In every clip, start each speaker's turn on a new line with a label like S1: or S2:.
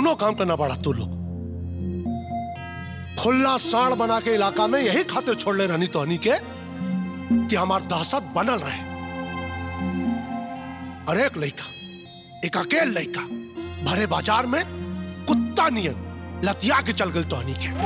S1: कौनो काम करना पड़ा तू लोग खुला साड़ बना के इलाका में यही खाते छोड़ ले रहनी तो हनी के कि हमार दहशत बनल रहे और एक लड़का एक अकेल लड़का भरे बाजार में कुत्ता नियन लतिया के चल गल तो हनी के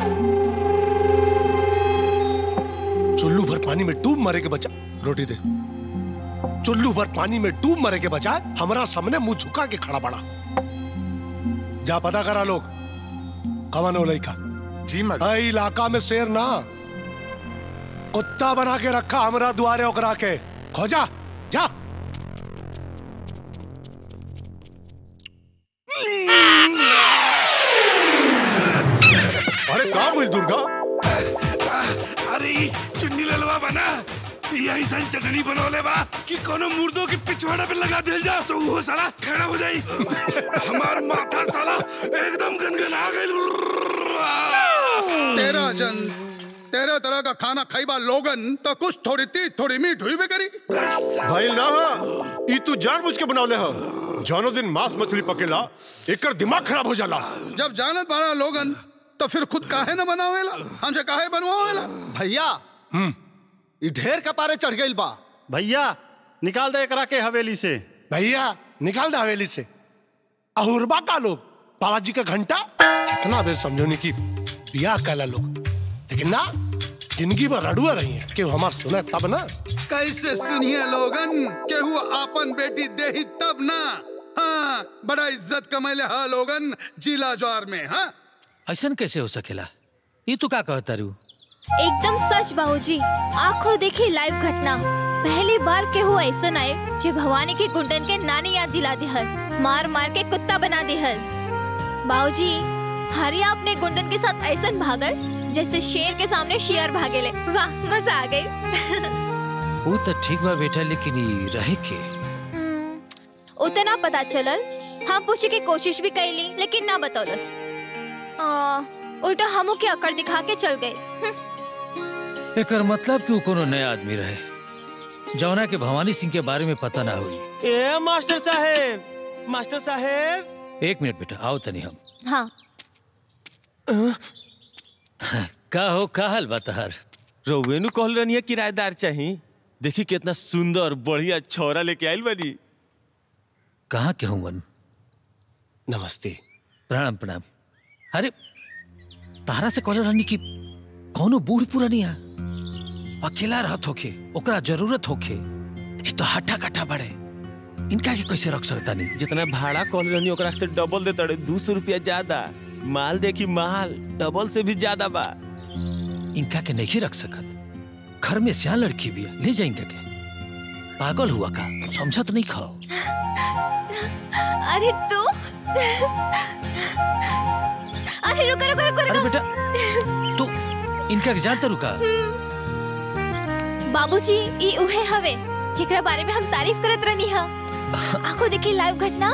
S1: चुल्लू भर पानी में डूब मरे के बचा रोटी दे चुल्लू भर पानी में डूब मरे के बजाय हमारा सामने मुंह झुका के खड़ा पड़ा जा पता करा लोग कवन हो लड़का
S2: जी मैडम
S1: इलाका में शेर ना कुत्ता बना के रखा हमरा दुआरे ओकरा के खोजा जा अरे का बोल दुर्गा
S3: अरे ई चुन्नी ललवा बना यही सन चटनी बनौले बा कि कोनो मुर्दों के पिछवाड़ा पे लगा दिल जा तो वो साला खड़ा हो जाई हमार माथा साला एकदम गनगना गइल
S4: तेरा जन तेरह तरह का खाना खाईबा लोगन तो कुछ थोड़ी तीत थोड़ी मीठ हुई भी करी
S1: भाई ना ई तू जानबूझ के बनौले हो जानो दिन मांस मछली पकेला एकर दिमाग खराब हो जाला
S4: जब जानत बड़ा लोगन तो फिर खुद काहे न बनावेला हमसे काहे बनवावेला
S5: भैया ई ढेर कपारे चढ़ गइल बा
S6: भैया निकाल दे एकरा के हवेली से
S1: भैया निकाल दे हवेली से अहुरबा का लोग बाबा जी का घंटा कितना बेर समझोनी की बियाह कैला लोग लेकिन ना जिंदगी भर रड़ुआ रही है कि हमार सुने तब ना
S4: कैसे सुनिए लोगन केहू आपन बेटी देही तब ना हाँ बड़ा इज्जत कमैले हा लोगन जिला ज्वार में हाँ
S7: ऐसन कैसे हो सकेला ये तू का कहता रू
S8: एकदम सच बाबूजी आंखों देखी लाइव घटना पहली बार के हुआ ऐसा आए जो भवानी के गुंडन के नानी याद दिला दिहल मार मार के कुत्ता बना दिहल बाबूजी हरिया अपने गुंडन के साथ ऐसा भागल जैसे शेर के सामने शेर भागेले वाह मजा आ गई
S7: वो तो ठीक बा बेटा लेकिन ये रहे के
S8: हम्म, उतना पता चलल हम पूछे के कोशिश भी कैली लेकिन ना बतौलस आ, उल्टा हमू के अकड़ दिखा के चल गए हम्म,
S7: एकर मतलब कि वो कोनो नया आदमी रहे जौना के भवानी सिंह के बारे में पता ना हुई
S9: ए मास्टर साहेब मास्टर साहेब
S7: एक मिनट बेटा आओ तनी हम
S8: हाँ
S7: का हो का हाल बा तहार
S9: रउवे नु कहल रहनी किराएदार चाही देखी कितना सुंदर बढ़िया छौरा लेके आइल बानी
S7: कहाँ के हूँ
S9: नमस्ते
S7: प्रणाम प्रणाम अरे तारा से कहले रहनी कि कौनो बूढ़ पुरानिया अकेला रहत होखे ओकरा जरूरत होखे ये तो हट्टा कट्टा बड़े इनका के कैसे रख सकता नहीं
S9: जितना भाड़ा कहल रहनी ओकरा से डबल दे तड़े दो सौ रुपया ज्यादा माल देखी माल डबल से भी ज्यादा बा
S7: इनका के नहीं रख सकत घर में सियान लड़की भी है ले जाएंगे के पागल हुआ का समझत नहीं खाओ
S8: अरे तू अरे रुको रुको रुको
S7: अरे
S8: रुको
S7: बेटा तू इनका के जानता रुका
S8: बाबूजी ई उहे हवे जेकरा बारे में हम तारीफ करत रहनी हा आंखों देखी लाइव घटना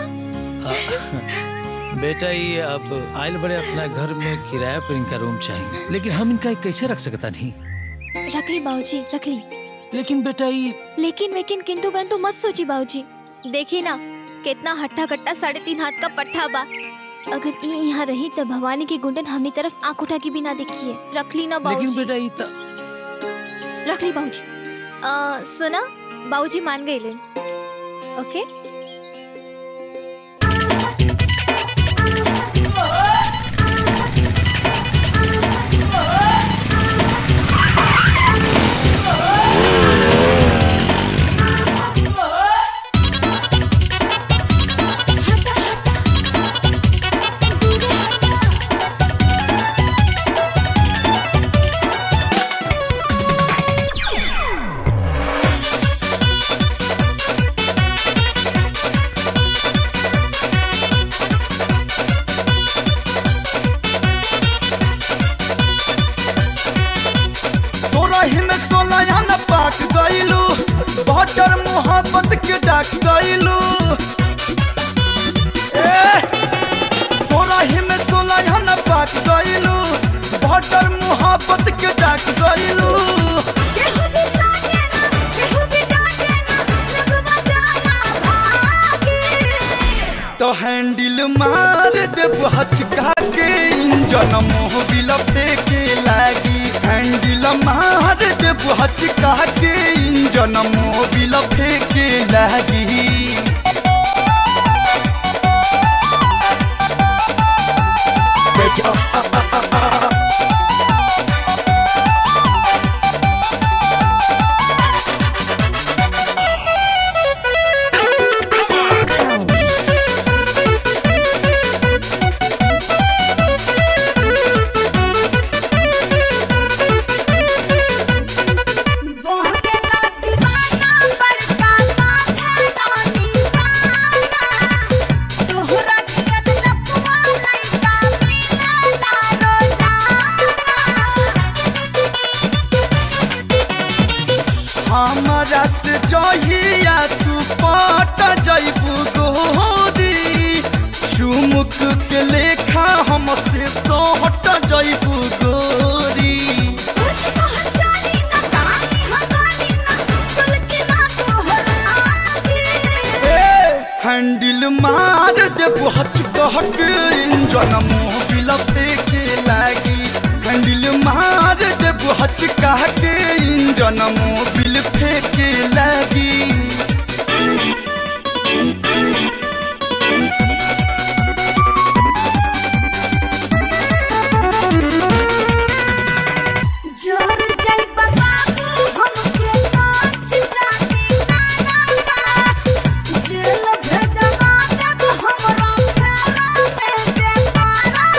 S7: बेटा ये अब आयल बड़े अपना घर में किराया पर इनका रूम चाहिए लेकिन हम इनका कैसे रख सकता नहीं
S8: रख ली बाबूजी रख ली
S7: लेकिन बेटा ये
S8: लेकिन लेकिन किंतु परंतु मत सोची बाबूजी देखी ना कितना हट्टा कट्टा साढ़े तीन हाथ का पट्टा बा अगर ई यहाँ रही तो भवानी की गुंडन हमनी तरफ आंख उठा के भी ना देखी है रख ली ना
S7: लेकिन
S8: बाबूजी
S7: बेटा ये तो
S8: रख ली बाबूजी आ, सुना बाबूजी मान गए लेन ओके
S10: सोलह में सोलह न पाक गईलू बटर मोहब्बत के डाक गईलू सोलह में सोलह न पाक गईलू बटर मोहब्बत के डाक गईलू तो हैंडल हैंडल मार देब हचका के इंजन मोबिल फेंके लागी हैंडल मार देब हचका के इंजन मोबिल फेंके लागी हमरा से जहिया तू पट जैबू गोरी चुमुक के लेखा हमसे सोहट जैबू गोरी हैंडल मार देबू हचकहक इंजन मोबिल फेंके लागी हैंडल मार देबू हचकहक इंजन मोबिल फेंके लागी
S2: जोर जल बाबू हमके नाच जाती नाना जेल भेजवा देब हमरा फेरा में देखारा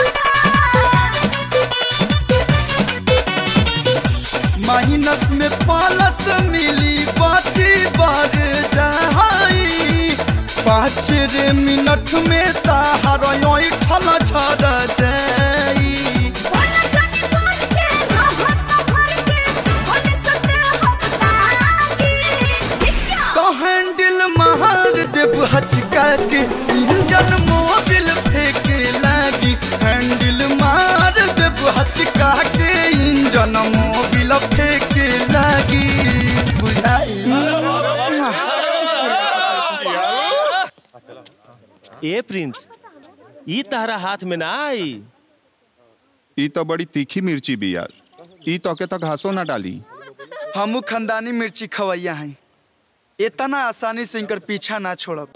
S10: माइनस में पालस मिली बाती बार जाई पाँच रे मिनट में ताहार ठल झड़ जाई
S2: बोला जानी बोल के ना हट भर के बोले सते हम तागी क्या
S10: तो हैंडल मार देब हचका के इंजन मोबिल फेंके लागी हैंडल मार देब हचका के इंजन मोबिल फेंके लागी बुझाई
S9: ए प्रिंस ई तारा हाथ में ना आई
S11: ई तो बड़ी तीखी मिर्ची बिया ई तो के तो घासो ना डाली
S10: हमू खानदानी मिर्ची खवैया हैं इतना आसानी से इनकर पीछा ना छोड़ब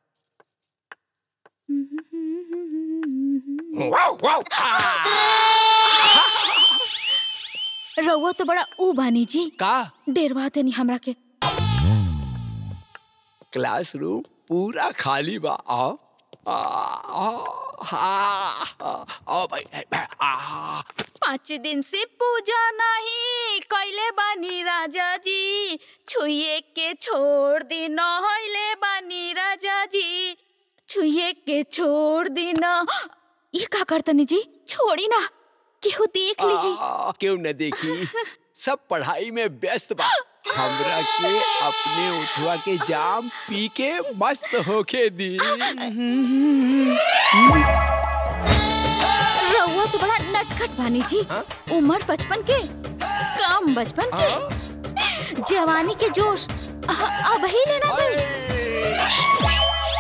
S8: रउआ तो बड़ा ऊ बानी जी
S12: का
S8: डेरवा देनी हमरा के
S12: क्लासरूम पूरा खाली बा आओ आ, आ, हाँ, हाँ, आओ भाई ए, ए, आ,
S8: पाँच दिन से पूजा नहीं कैले बानी राजा जी छुए के छोड़ दी नहले बानी राजा जी छुए के छोड़ दी न ये का करतनी जी छोड़ी ना केहू देख ली
S12: आ, क्यों न देखी सब पढ़ाई में व्यस्त बा हमरा के अपने उठवा के जाम पी के मस्त होके दी
S8: रउआ तो बड़ा नटखट बानी जी उम्र बचपन के काम बचपन के जवानी के जोश अ- अब ही लेना गई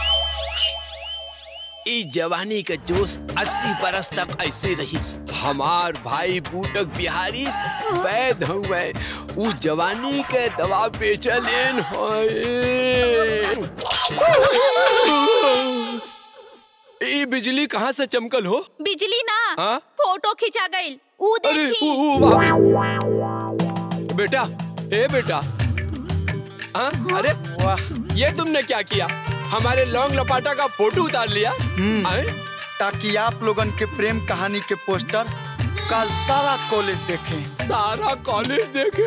S12: ई जवानी का जोश अस्सी बरस तक ऐसे रही हमार भाई बूटक बिहारी वैद हुए उ जवानी के दवा बेचलेन होए ई बिजली कहाँ से चमकल हो
S8: बिजली ना
S12: हाँ?
S8: फोटो खिंचा गई ऊ
S12: अरे
S8: देखी
S12: उ, उ, वाह। बेटा ए बेटा हाँ? अरे वाह ये तुमने क्या किया हमारे लौंग लपाटा का फोटो उतार लिया आए?
S10: ताकि आप लोगन के प्रेम कहानी के पोस्टर कल सारा कॉलेज देखें
S12: सारा कॉलेज देखे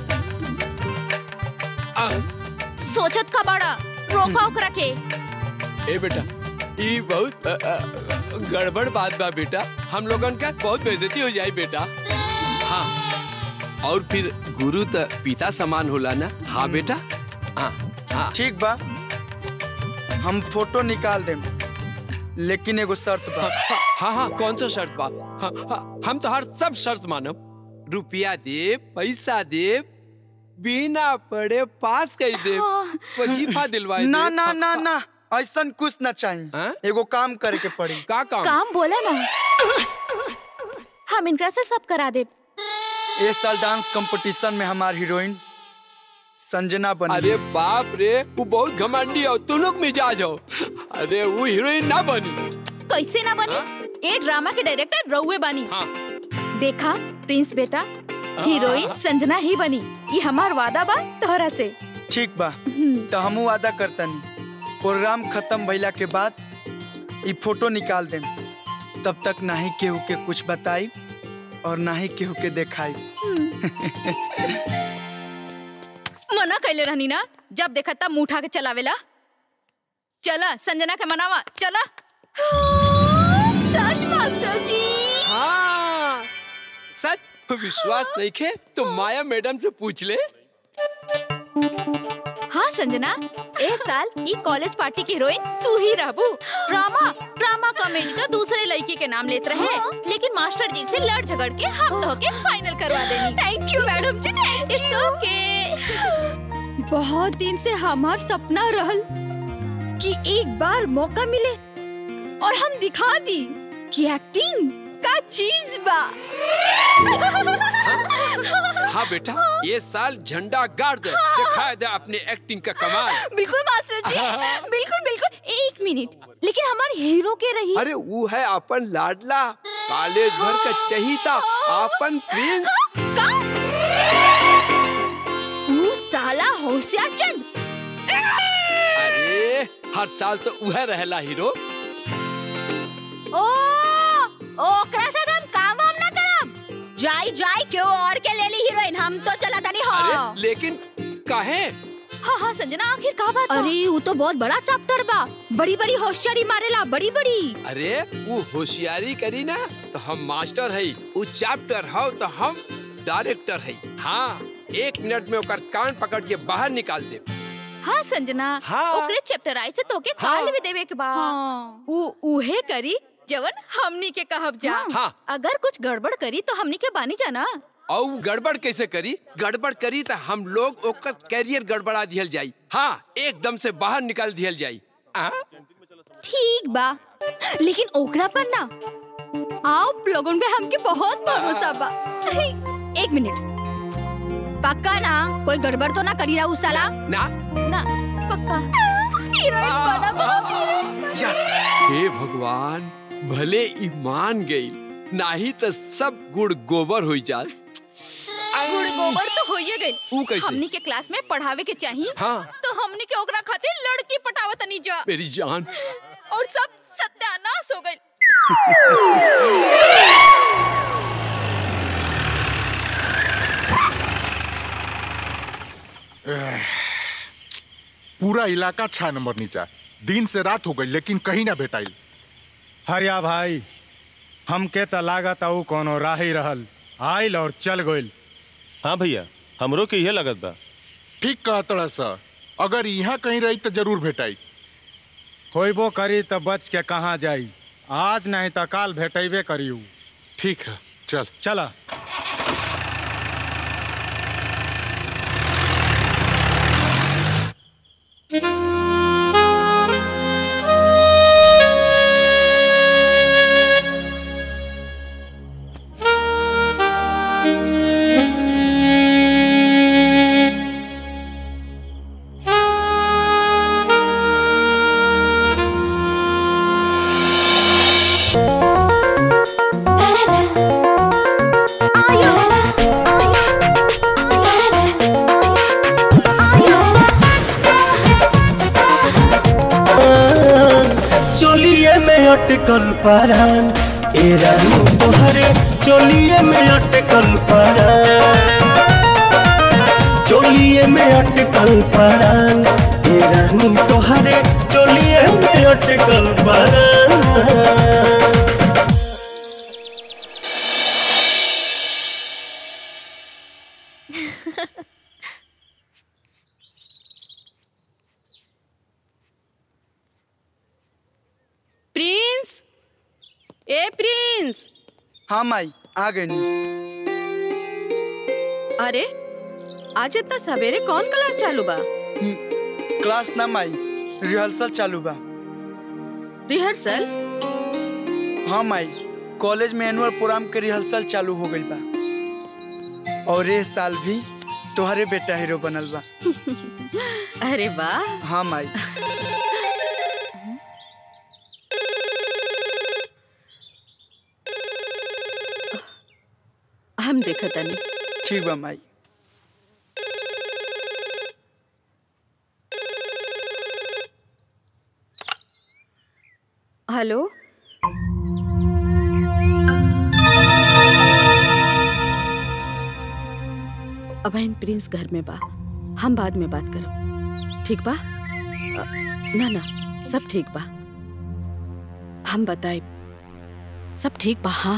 S12: आ,
S8: सोचत का बड़ा रोका ओकरा के
S12: ए बेटा ई बहुत अ, अ, गड़बड़ बात बा बेटा हम लोगन का बहुत बेइज्जती हो जाए बेटा हाँ और फिर गुरु तो पिता समान होला ना हाँ बेटा हाँ हाँ
S10: ठीक बा हम फोटो निकाल देम लेकिन एगो शर्त बा
S12: हाँ हाँ कौन सा शर्त बा हाँ, हाँ, हम तो हर सब शर्त मानब रुपया दे पैसा दे बिना पढ़े पास कर दे वजीफा दिलवाए
S10: ना
S12: दे।
S10: ना ना ना ऐसा कुछ ना चाहिए एगो काम करे के पड़ी
S12: का
S13: काम बोला ना हम इनकरा से सब करा दे
S10: इस साल डांस कंपटीशन में हमार हीरोइन संजना बनी
S12: अरे बाप रे वो बहुत घमंडी हो तू लोग मिजाज हो अरे वो हीरोइन ना बनी
S13: कैसे ना बनी ए ड्रामा के डायरेक्टर रउए बनी
S12: हाँ।
S13: देखा प्रिंस बेटा हीरोइन संजना ही बनी ये हमार वादा बा तोहरा से
S10: ठीक बा तो हमू वादा करतनी प्रोग्राम खत्म भइला के बाद ई फोटो निकाल देम तब तक ना ही केहू के कुछ बताई और ना ही केहू के देखाई
S13: मना कैले रहनी ना जब देखा तब मुंह उठा के चलावेला चला संजना के मनावा चला सच मास्टर जी
S12: हाँ सच विश्वास नहीं खे तो माया मैडम से पूछ ले
S13: हाँ संजना ए साल ई कॉलेज पार्टी की हीरोइन तू ही रहबू ड्रामा ड्रामा कॉमेडी तो दूसरे लड़की के नाम लेते रहे लेकिन मास्टर जी से लड़ झगड़ के हम तो के फाइनल करवा देनी thank you madam ji it's okay
S14: बहुत दिन से हमार सपना रहल कि एक बार मौका मिले और हम दिखा दी कि एक्टिंग का चीज बा
S12: हाँ बेटा ये साल झंडा गाड़ दे दिखाए दे अपने एक्टिंग का कमाल
S14: बिल्कुल मास्टर जी बिल्कुल बिल्कुल एक मिनट लेकिन हमारे हीरो के रही
S12: अरे वो है अपन लाडला कॉलेज भर का चहीता अपन प्रिंस
S14: तू साला होशियार चंद
S12: अरे हर साल तो वह रहला हीरो
S14: ओ ओकरा से हम काम वाम ना करब जाई जाई क्यों और के ले ली हीरोइन हम तो चला तनी हाँ
S12: अरे लेकिन काहे
S13: हाँ हाँ संजना आखिर का बात
S14: अरे वो तो बहुत बड़ा चैप्टर बा बड़ी बड़ी होशियारी मारेला बड़ी बड़ी
S12: अरे वो होशियारी करी ना तो हम मास्टर है वो चैप्टर हो तो हम डायरेक्टर है हाँ एक मिनट में ओकर कान पकड़ के बाहर निकाल दे
S13: हाँ संजना
S12: हाँ।
S13: ओकरे चैप्टर आई से तोके काल भी देवे के बा उ उहे करी जवन हमनी के कहब जा
S12: हाँ।
S13: अगर कुछ गड़बड़ करी तो हमनी के बानी जाना
S12: और वो गड़बड़ कैसे करी गड़बड़ करी तो हम लोग ओकर कैरियर गड़बड़ा दिहल जाई हाँ एकदम से बाहर निकाल दिहल जाई आ?
S14: ठीक बा लेकिन ओकरा पर ना आप लोगों पे हमके बहुत भरोसा बा एक मिनट पक्का ना कोई गड़बड़ तो ना करी रहा उस साला
S12: ना
S13: ना पक्का
S14: हीरोइन बना बहुत हीरोइन
S12: यस हे भगवान भले ईमान गई नाही तो सब गुड़ गोबर हो जाए
S13: गुड़ गोबर तो होइए गई
S12: ऊ कैसे?
S13: हमनी के क्लास में पढ़ावे के चाहिए
S12: हाँ।
S13: तो हमनी के ओकरा खातिर लड़की पटावत नहीं जा
S12: मेरी जान
S13: और सब सत्यानाश हो गई
S15: पूरा इलाका छह नंबर नीचा दिन से रात हो गई लेकिन कहीं ना भेटाइल
S6: हरिया भाई हमके त लागत आऊ कोनो राही रहल आइल और चल गइल
S9: हाँ भैया हमरो के इहे लगत बा
S15: ठीक कहतड़ा सर अगर यहाँ कहीं रही तो जरूर भेटाई
S6: होइबो करी त बच के कहाँ जाई आज नहीं त काल भेटेबे करियू
S15: ठीक है चल
S6: चला
S16: चोलिए में अटकल परान ए रानी तोहरे चोलिए में अटकल परान चोलिए में अटकल परान ए रानी तोहरे चोलिए में अटकल परान
S17: प्रिंस ए प्रिंस
S10: हाँ माई आ गई
S17: अरे आज इतना सवेरे कौन क्लास चालू बा
S10: क्लास ना माई
S18: रिहर्सल चालू बा
S17: रिहर्सल
S18: हाँ माई कॉलेज में एनुअल प्रोग्राम के रिहर्सल चालू हो गई बा और ये साल भी तुम्हारे बेटा हीरो बनल बा
S17: अरे वाह
S18: हाँ माई
S17: हम देखा तनी
S18: ठीक बा माई
S17: हेलो अबैन प्रिंस घर में बा हम बाद में बात करब ठीक बा अ, ना ना सब ठीक बा हम बताए सब ठीक बा हाँ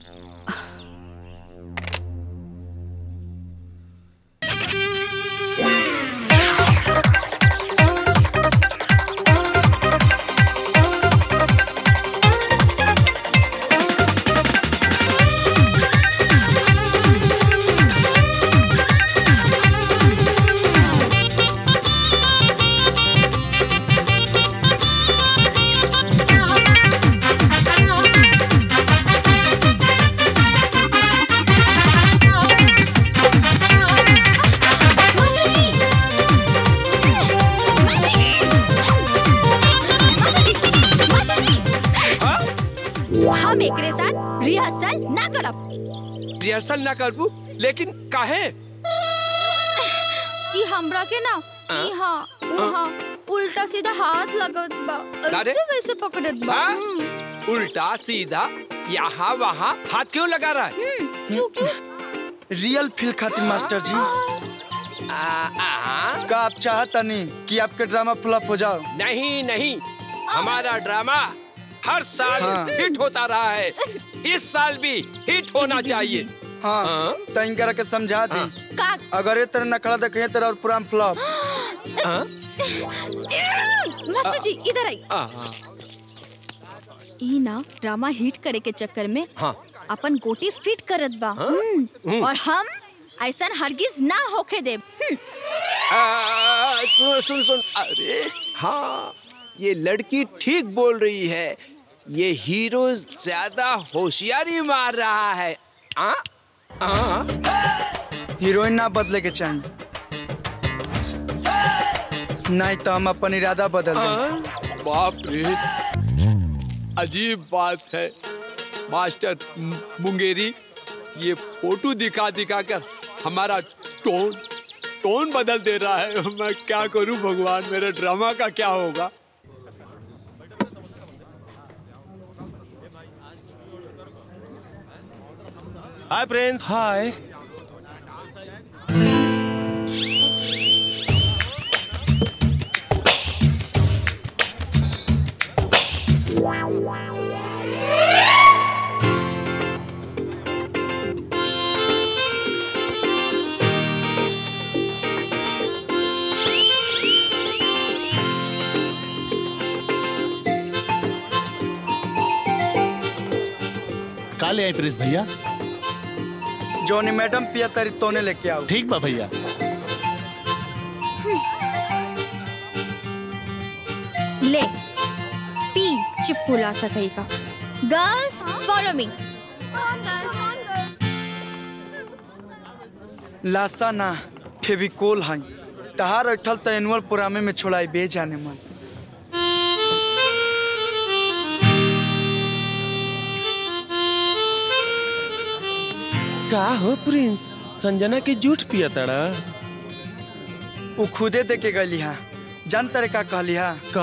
S14: हम एकरे साथ रिहर्सल ना करब
S12: रिहर्सल ना करबू लेकिन काहे
S14: ई हमरा के ना
S12: हाँ?
S14: इहाँ उहाँ उल्टा सीधा हाथ लगत बा
S12: अरे?
S14: ऐसे वैसे पकड़त बा
S12: हाँ?
S14: हम्म,
S12: उल्टा सीधा यहाँ वहाँ हाथ क्यों लगा रहा है
S14: हम्म, क्यों क्यों
S18: रियल फील खातिर मास्टर जी का आप चाहता नहीं कि आपके ड्रामा फ्लॉप हो जाओ
S12: नहीं नहीं हमारा ड्रामा हर साल
S18: हाँ।
S12: हिट होता रहा है इस साल भी हिट होना चाहिए
S18: हाँ तो इनकरा के समझा दी
S14: का
S18: अगर ये तरह नखड़ा देखे तेरा और पूरा फ्लॉप
S14: मास्टर जी इधर आई ई ना ड्रामा हिट करे के चक्कर में
S12: हाँ
S14: अपन गोटी फिट करत बा
S12: हाँ?
S14: हम्म,
S12: हम्म।
S14: और हम ऐसा हरगिज ना होके देब हम्म,
S12: आ, सुन सुन सुन अरे हाँ ये लड़की ठीक बोल रही है ये हीरो ज्यादा होशियारी मार रहा है आ? आ?
S18: हीरोइन ना बदले के चाहिए नहीं तो हम अपन इरादा बदल देंगे
S12: बाप रे अजीब बात है मास्टर मुंगेरी ये फोटो दिखा दिखा कर हमारा टोन टोन बदल दे रहा है मैं क्या करूं भगवान मेरे ड्रामा का क्या होगा
S9: हाय प्रिंस हाय
S19: का ले आई प्रिंस भैया
S18: जोनी मैडम पिया तरी तोने लेके आओ
S19: ठीक बा भैया
S14: ले पी चिपकुला सकई का
S8: गर्ल्स फॉलो मी
S18: लासा ना फेविकोल है तहार अठल तो एनुअल प्रोग्रामे में छोड़ाई बे जाने मन
S9: का हो प्रिंस संजना के जूठ पिया तड़ा
S18: वो खुदे दे के गली हा जान तरे का कहली हा
S9: का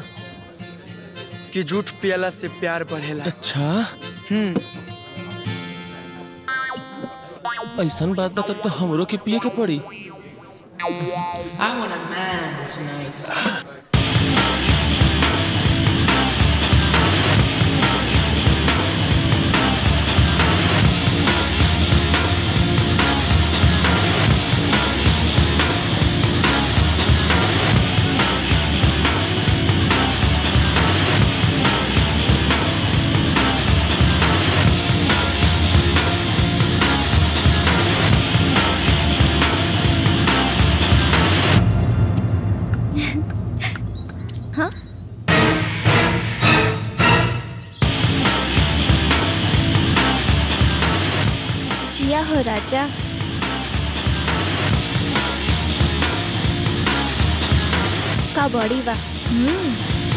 S18: कि झूठ पियला से प्यार बढ़ेला
S9: अच्छा
S18: हम्म
S9: ऐसन बात बता तो हमरो के पिए के पड़ी
S20: I want a man tonight.
S8: हाँ जिया हो राजा का बॉडी बा हम्म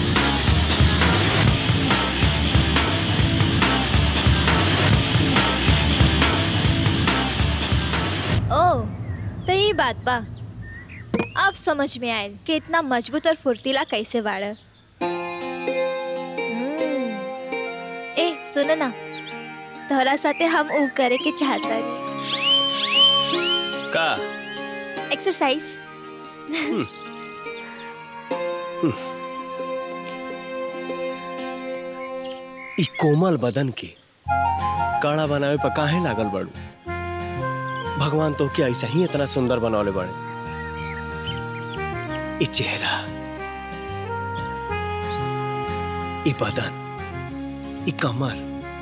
S8: ओ तो ये बात बा अब समझ में आयल कि इतना मजबूत और फुर्तीला कैसे बाड़ ए सुन ना तोहरा साथे हम ऊ करे के चाहता
S21: का
S8: एक्सरसाइज
S21: ई कोमल बदन के काड़ा बनावे पर काहे लागल बड़ू भगवान तो के ऐसा ही इतना सुंदर बनौले बड़े ई चेहरा ई बदन ई कमर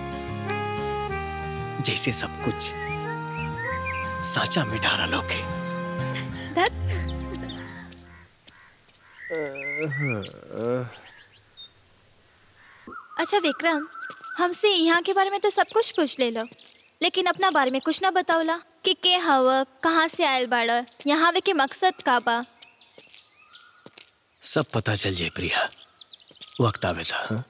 S21: जैसे सब कुछ साचा में ढारा लोके
S8: अच्छा विक्रम हमसे यहाँ के बारे में तो सब कुछ पूछ ले लो लेकिन अपना बारे में कुछ ना बतावला कि के हव कहाँ से आयल बाड़ यहाँ आवे के मकसद का बा
S21: सब पता चल जाए प्रिया वक्त आवे था हाँ?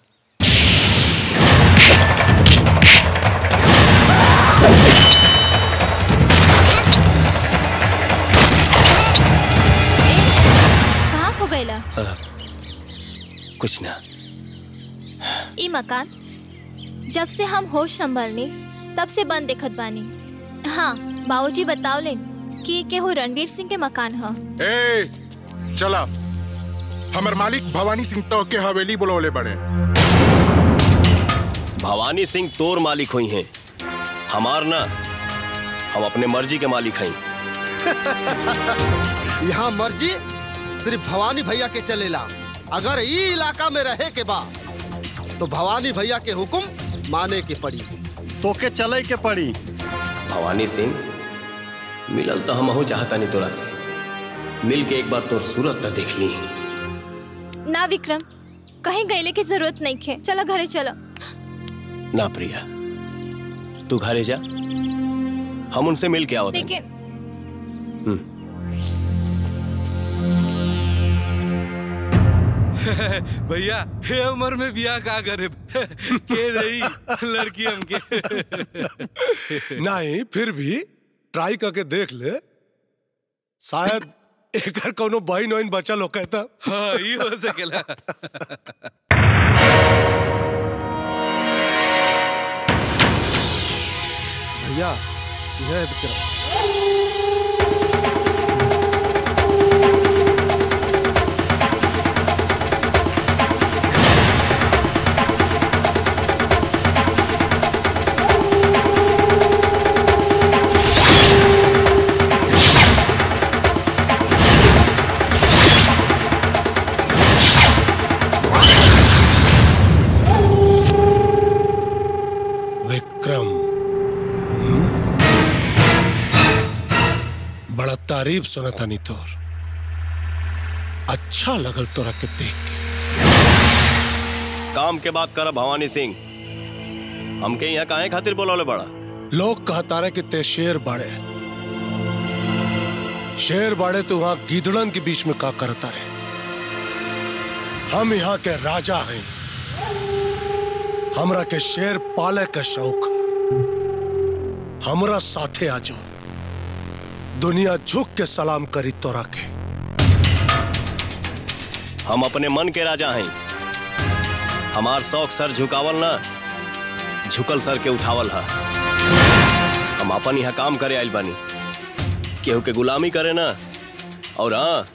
S8: कहाँ खो गईला
S21: अ, कुछ ना
S8: ई मकान जब से हम होश संभलनी तब से बंद देखत बानी हाँ बाबूजी बतावले कि केहू रणवीर सिंह के मकान ह
S15: ए चला हमर मालिक भवानी सिंह तो के हवेली बुलौले बड़े
S21: भवानी सिंह तोर मालिक हुई हैं हमार ना हम अपने मर्जी के मालिक हैं
S5: यहाँ मर्जी सिर्फ भवानी भैया के चलेला अगर ई इलाका में रहे के बा तो भवानी भैया के हुक्म माने के पड़ी
S21: तोके चले के पड़ी भवानी सिंह मिलल तो हम चाहता नहीं तोरा से मिल के एक बार तोर सूरत तो देख ली
S8: ना विक्रम कहीं गईले की जरूरत नहीं है चलो घरे चलो
S21: ना प्रिया तू घरे जा हम उनसे मिल के आओ
S8: लेकिन
S3: भैया हे उम्र में बियाह का करे के रही लड़की हमके
S1: नहीं फिर भी ट्राई करके देख ले शायद एकर कोनो बहन वहन बचल हो कहता
S3: हाँ ये हो सकेला
S5: भैया यह है विक्रम
S1: विक्रम हम्म? बड़ा तारीफ सुना था नी तोर अच्छा लगल तोरा के देख के
S21: काम के बात कर भवानी सिंह हमके यहाँ काहे खातिर बोलौले बड़ा
S1: लोग कहता रहे कि ते शेर बाड़े शेर बाड़े तो वहां गीदड़न के बीच में का करता रहे हम यहाँ के राजा हैं हमरा के शेर पाले के शौक है। हमरा साथे आ जाओ दुनिया झुक के सलाम करी तोरा के
S21: हम अपने मन के राजा हैं हमार शौक सर झुकावल ना झुकल सर के उठावल हा हम अपन यहाँ काम करे आइल बानी केहू के गुलामी करे ना और हाँ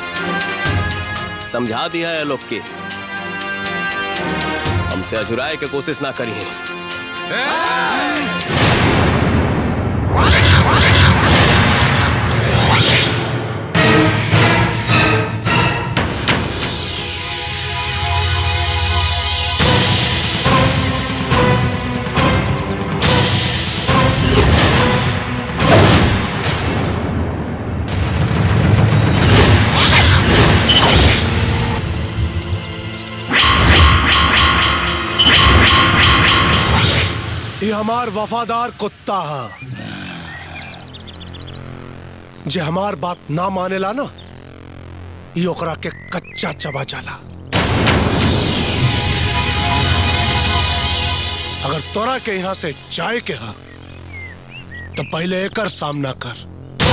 S21: समझा दिया है लोग के हमसे अजुराए के कोशिश ना करी है
S1: हमार वफादार कुत्ता है जे हमार बात ना मानेला ना ई ओकरा के कच्चा चबा जाला अगर तोरा के यहाँ से जाए के हा तो पहले एकर सामना कर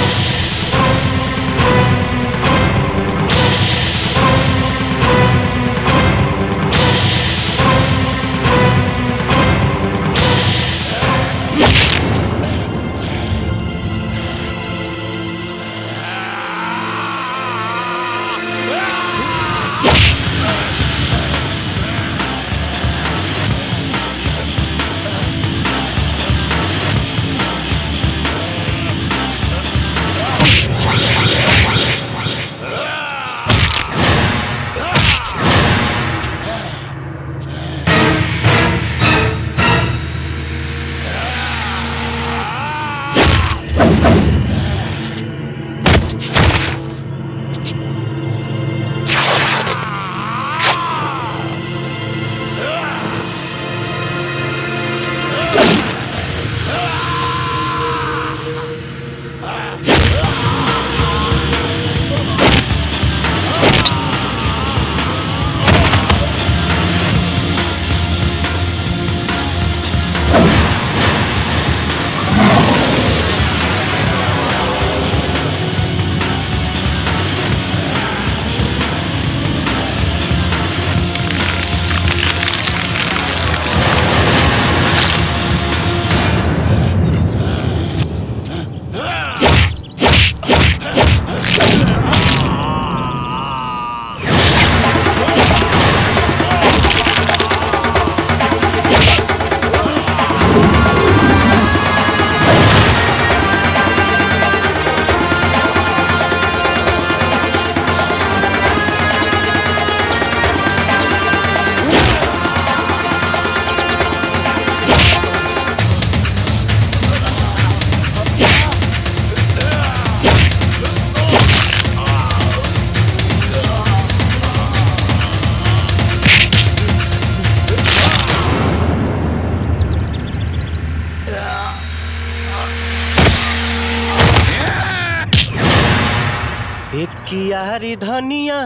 S16: एक कियारी धनिया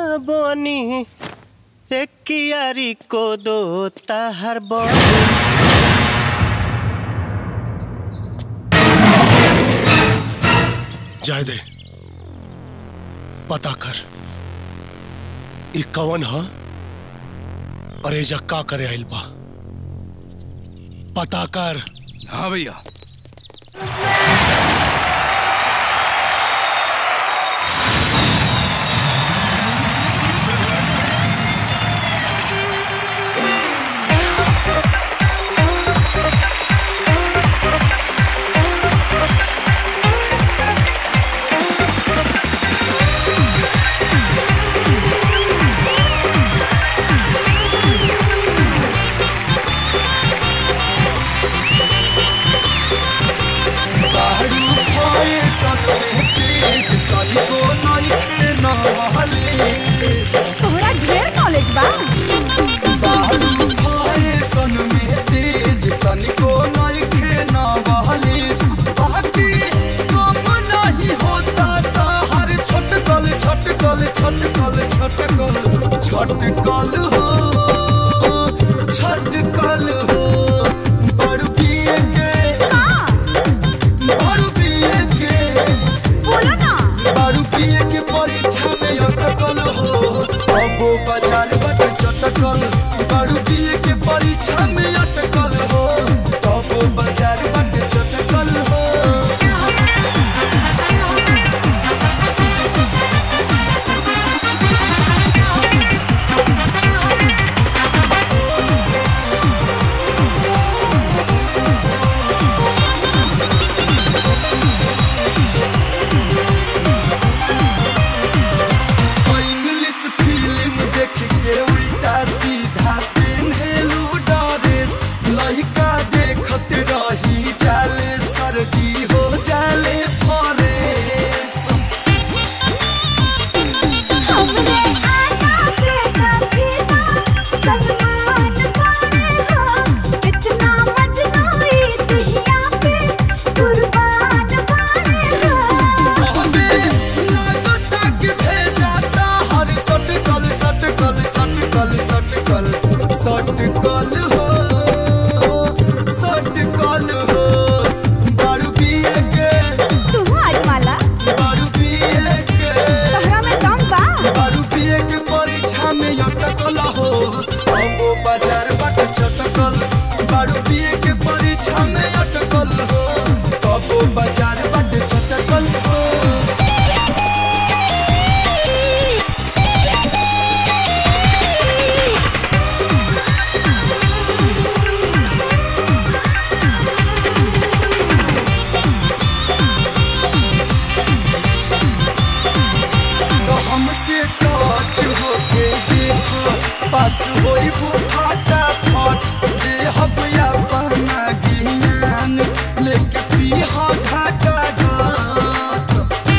S16: बनी एक कियारी को दो ताहर बनी
S1: जाए दे पता कर ई कवन ह और एजा का करे आइल बा पता कर
S3: हाँ भैया
S10: दारू खोए सतमे तेज कहिबो नइखे न बहले
S2: तोहरा ढेर नॉलेज बा
S10: दारू खोए सन में तेज कनिको नइखे न बहले बाकी कम नहीं होता ता हर छटकल छटकल छटकल छटकल छटकल हो छटकल हो बड़ पिए के बड़ पिए के
S2: बोलो ना
S10: दारू पिए के परीक्षा में अटकल हो अबो बाजार बट चटकल दारू पिए के परीक्षा में अटकल हो अबो बाजार बट चटकल हो इंग्लिश फिल्म देख पास होई वो फाटा फट दे हब अपना ज्ञान लेके पीहा घाटा घाट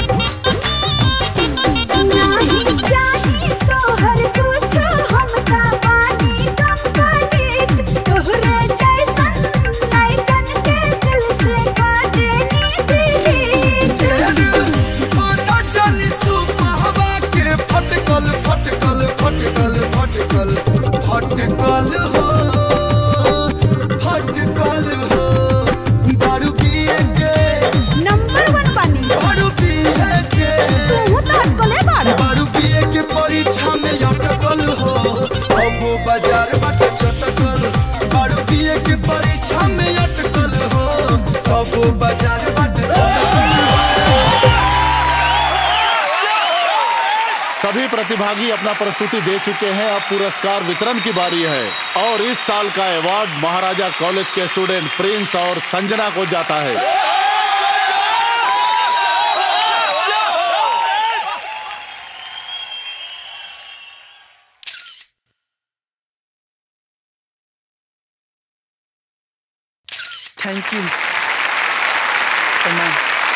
S2: नहीं चाहिए तोहर कुछो हमका पानी कंप्लीट तोहरे जैसन लाइकन के दिल से कर देनी डिलीट
S10: माना जानी सुपहवा के फटकल फटकल फटकल फटकल फटकल हो फटकल हो दारू पिए के
S2: नंबर वन पानी
S10: दारू पिए के
S2: तू तो अटकले बाड़ा
S10: दारू पिए के परीक्षा में अटकल हो अब वो बाजार बाटे चटकल दारू पिए के परीक्षा में अटकल हो अब वो बाजार बाटे चटकल
S19: सभी प्रतिभागी अपना प्रस्तुति दे चुके हैं अब पुरस्कार वितरण की बारी है और इस साल का अवार्ड महाराजा कॉलेज के स्टूडेंट प्रिंस और संजना को जाता है
S18: थैंक यू प्रणाम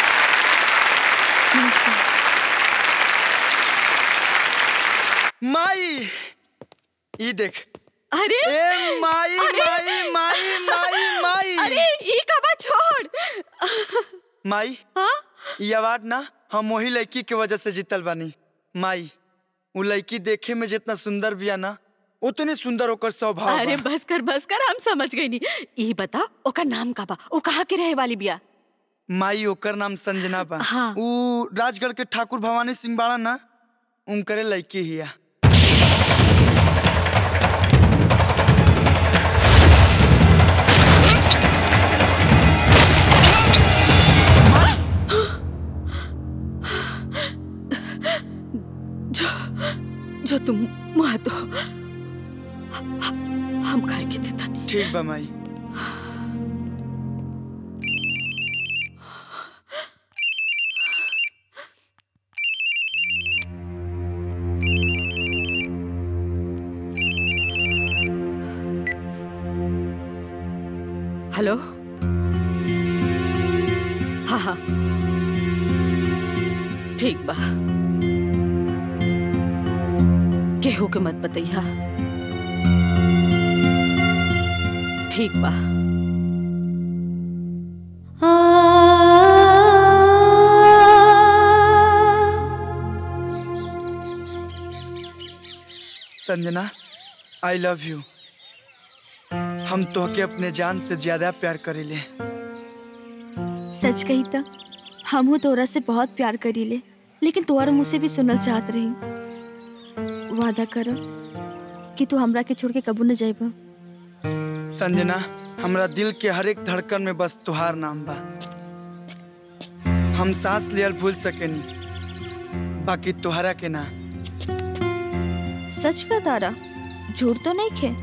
S18: माई ई देख
S17: अरे
S18: ए माई
S17: अरे!
S18: माई माई माई माई
S17: अरे ई कबा छोड़
S18: माई
S17: हाँ
S18: ई अवार्ड ना हम वही लड़की के वजह से जीतल बानी माई वो लड़की देखे में जितना सुंदर बिया ना उतनी सुंदर ओकर स्वभाव
S17: अरे
S18: बा।
S17: बस कर बस कर हम समझ गई नी ई बता ओकर नाम का बा ओ कहाँ के रहे वाली बिया
S18: माई ओकर नाम संजना बा
S17: हाँ।
S18: ऊ राजगढ़ के ठाकुर भवानी सिंह बाड़ा ना उनकरे लड़की हिया
S17: जो जो तुम मुआ दो हम खाए के थे तनी
S18: ठीक बा माई
S17: हेलो हाँ हाँ ठीक बा केहू के मत बतैया ठीक बा
S18: संजना आई लव यू हम तोहके अपने जान से ज्यादा प्यार करीले
S14: सच कही त हमहू तोरा से बहुत प्यार करीले लेकिन तोहर मुझसे भी सुनल चाहत रही वादा कर कि तू हमरा के छोड़ के कबू न जाइबा
S18: संजना हमरा दिल के हर एक धड़कन में बस तुहार नाम बा हम सांस लियल भूल सकेनी बाकी तुहरा के ना
S14: सच का तारा झूठ तो नहीं खे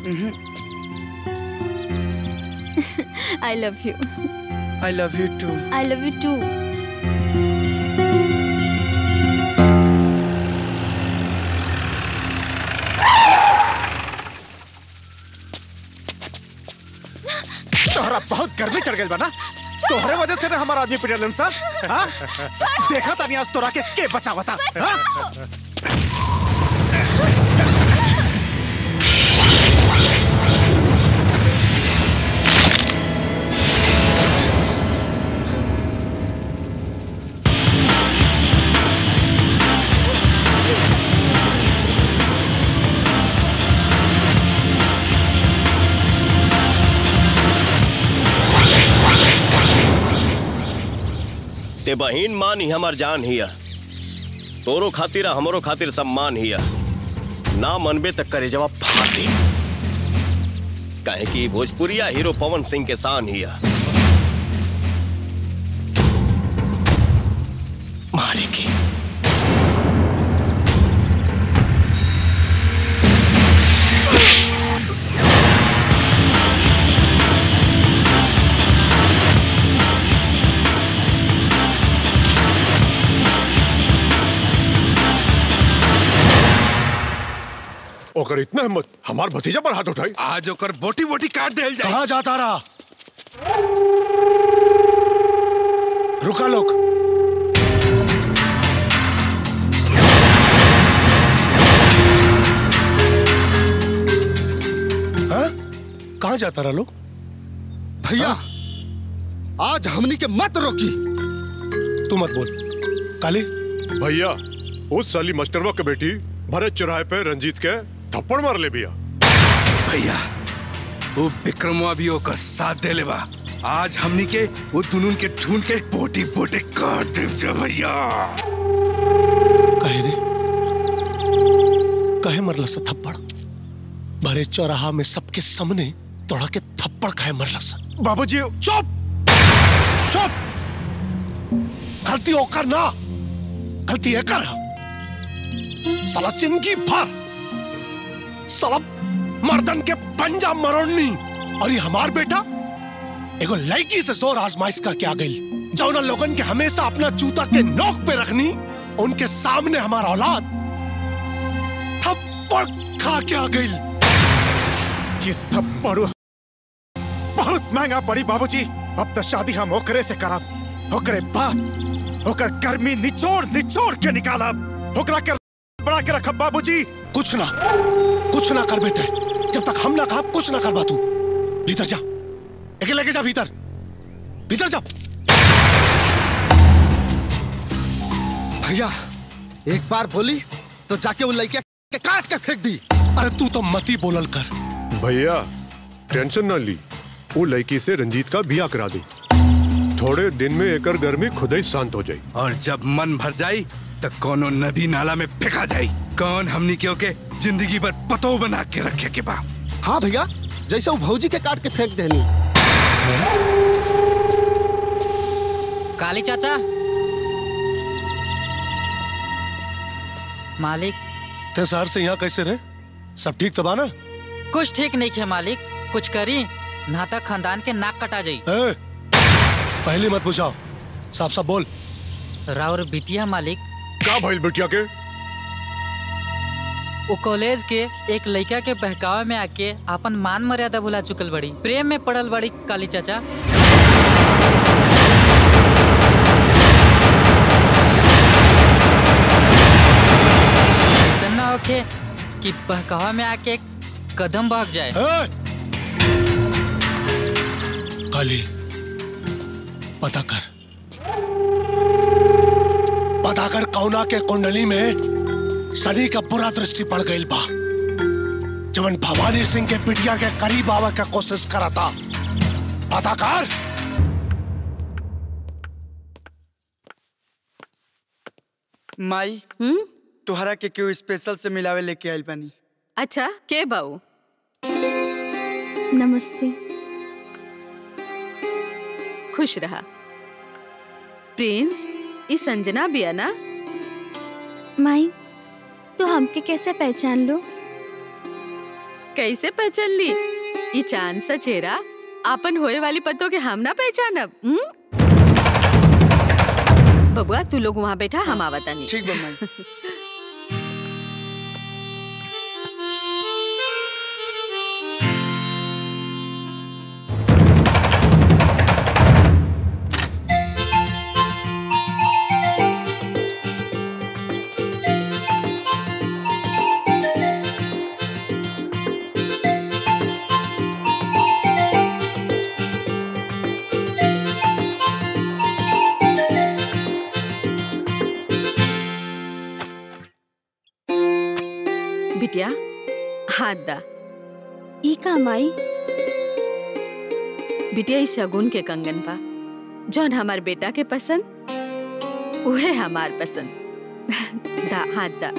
S14: I love you
S18: I love you too
S14: I love you too
S4: तोहरा बहुत गर्मी चढ़ गई बा ना तोहरे वजह से ना हमारा आदमी पिटलन सा हाँ? देखा तानी आज तोरा के के बचावता हाँ?
S21: ते बहिन मान ही हमार जान हिया तोरो खातिर आ हमरो खातिर सम्मान हिया ना मनबे तक करे जवाब फाटे काहे कि भोजपुरिया हीरो पवन सिंह के शान हिया मारे की
S7: ओकर इतना हिम्मत हमार भतीजा पर हाथ उठाई
S3: आज ओकर बोटी बोटी काट देल जाए
S1: कहा जाता रहा रुका लोग हाँ? कहाँ जाता रहा लोग
S5: भैया आज हमनी के मत रोकी
S1: तू मत बोल काली
S7: भैया उस साली मास्टरवा के बेटी भरत चौराहे पे रंजीत के थप्पड़ मार ले बिया
S3: भैया वो विक्रमवा भी ओकर साथ दे लेवा आज हमनी के वो दुनुन के ढूंढ के बोटी बोटी काट दे जा भैया
S1: कहे रे कहे मरला सा थप्पड़ भरे चौराहा में सबके सामने तोड़ा के थप्पड़ कहे मरला सा
S4: बाबूजी
S1: चुप चुप गलती होकर ना गलती है कर साला चिंकी भर साला मर्दन के पंजा मरोड़नी और ये हमार बेटा एगो लड़की से जोर आजमाइश करके आ गई जौन लोगन के हमेशा अपना जूता के नोक पे रखनी उनके सामने हमारा औलाद थप्पड़ खा के आ गई
S4: ये थप्पड़ बहुत महंगा पड़ी बाबूजी अब तो शादी हम ओकरे से करब ओकरे बाद ओकर गर्मी निचोड़ निचोड़ के निकालब ओकरा के बड़ा के रखब बाबूजी
S1: कुछ ना कुछ ना कर बेटे जब तक हम ना कहा कुछ ना करवा तू भीतर जा एक लेके जा भीतर भीतर जा
S5: भैया एक बार बोली तो जाके उन लड़के के काट के फेंक दी
S1: अरे तू तो मती बोलल कर
S7: भैया टेंशन ना ली वो लड़की से रंजीत का बिया करा दे थोड़े दिन में एकर गर्मी खुद ही शांत हो जाए
S3: और जब मन भर जाई तो कोनो नदी नाला में फेंका जाई कौन हमनी के ओके जिंदगी भर पतो बना के रखे के बा
S5: हाँ भैया जैसे वो भौजी के काट के फेंक देनी
S22: काली चाचा मालिक
S1: ते शहर से यहाँ कैसे रहे सब ठीक तो बा ना
S22: कुछ ठीक नहीं है मालिक कुछ करी नाता खानदान के नाक कटा जाई
S1: ए, पहले मत बुझाओ साफ साफ बोल
S22: राउर बिटिया मालिक
S7: का भइल बिटिया के
S22: वो कॉलेज के एक लड़का के बहकावे में आके अपन मान मर्यादा भुला चुकल बड़ी प्रेम में पड़ल बड़ी काली चाचा ऐसा ना होके कि बहकावा में आके एक कदम भाग जाए
S1: काली पता कर पता कर कौना के कुंडली में शनि का बुरा दृष्टि पड़ गई बा जवन भवानी सिंह के पिटिया के करीब आवे का कोशिश करा था पता कर
S18: माई तोहरा के क्यों स्पेशल से मिलावे लेके आइल बानी
S17: अच्छा के बाऊ
S8: नमस्ते
S17: खुश रहा प्रिंस ई संजना बिया ना
S8: माई तो हमके कैसे पहचान लो
S17: कैसे पहचान ली ई चांद सा चेहरा आपन होए वाली पतों के हम ना पहचानब हम्म? बबुआ तू लोग वहाँ बैठा हम आवता नहीं
S18: ठीक बा माई
S17: बिटिया हाथ दा
S8: ई का माई
S17: बिटिया ई शगुन के कंगन बा जौन हमार बेटा के पसंद उहे हमार पसंद दा हाथ दा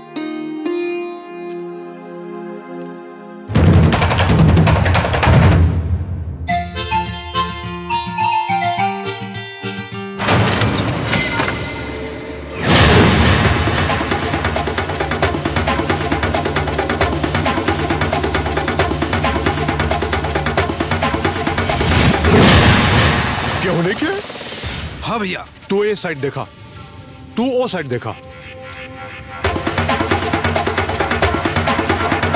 S7: क्या होने के
S3: हाँ भैया
S7: तू ये साइड देखा तू वो साइड देखा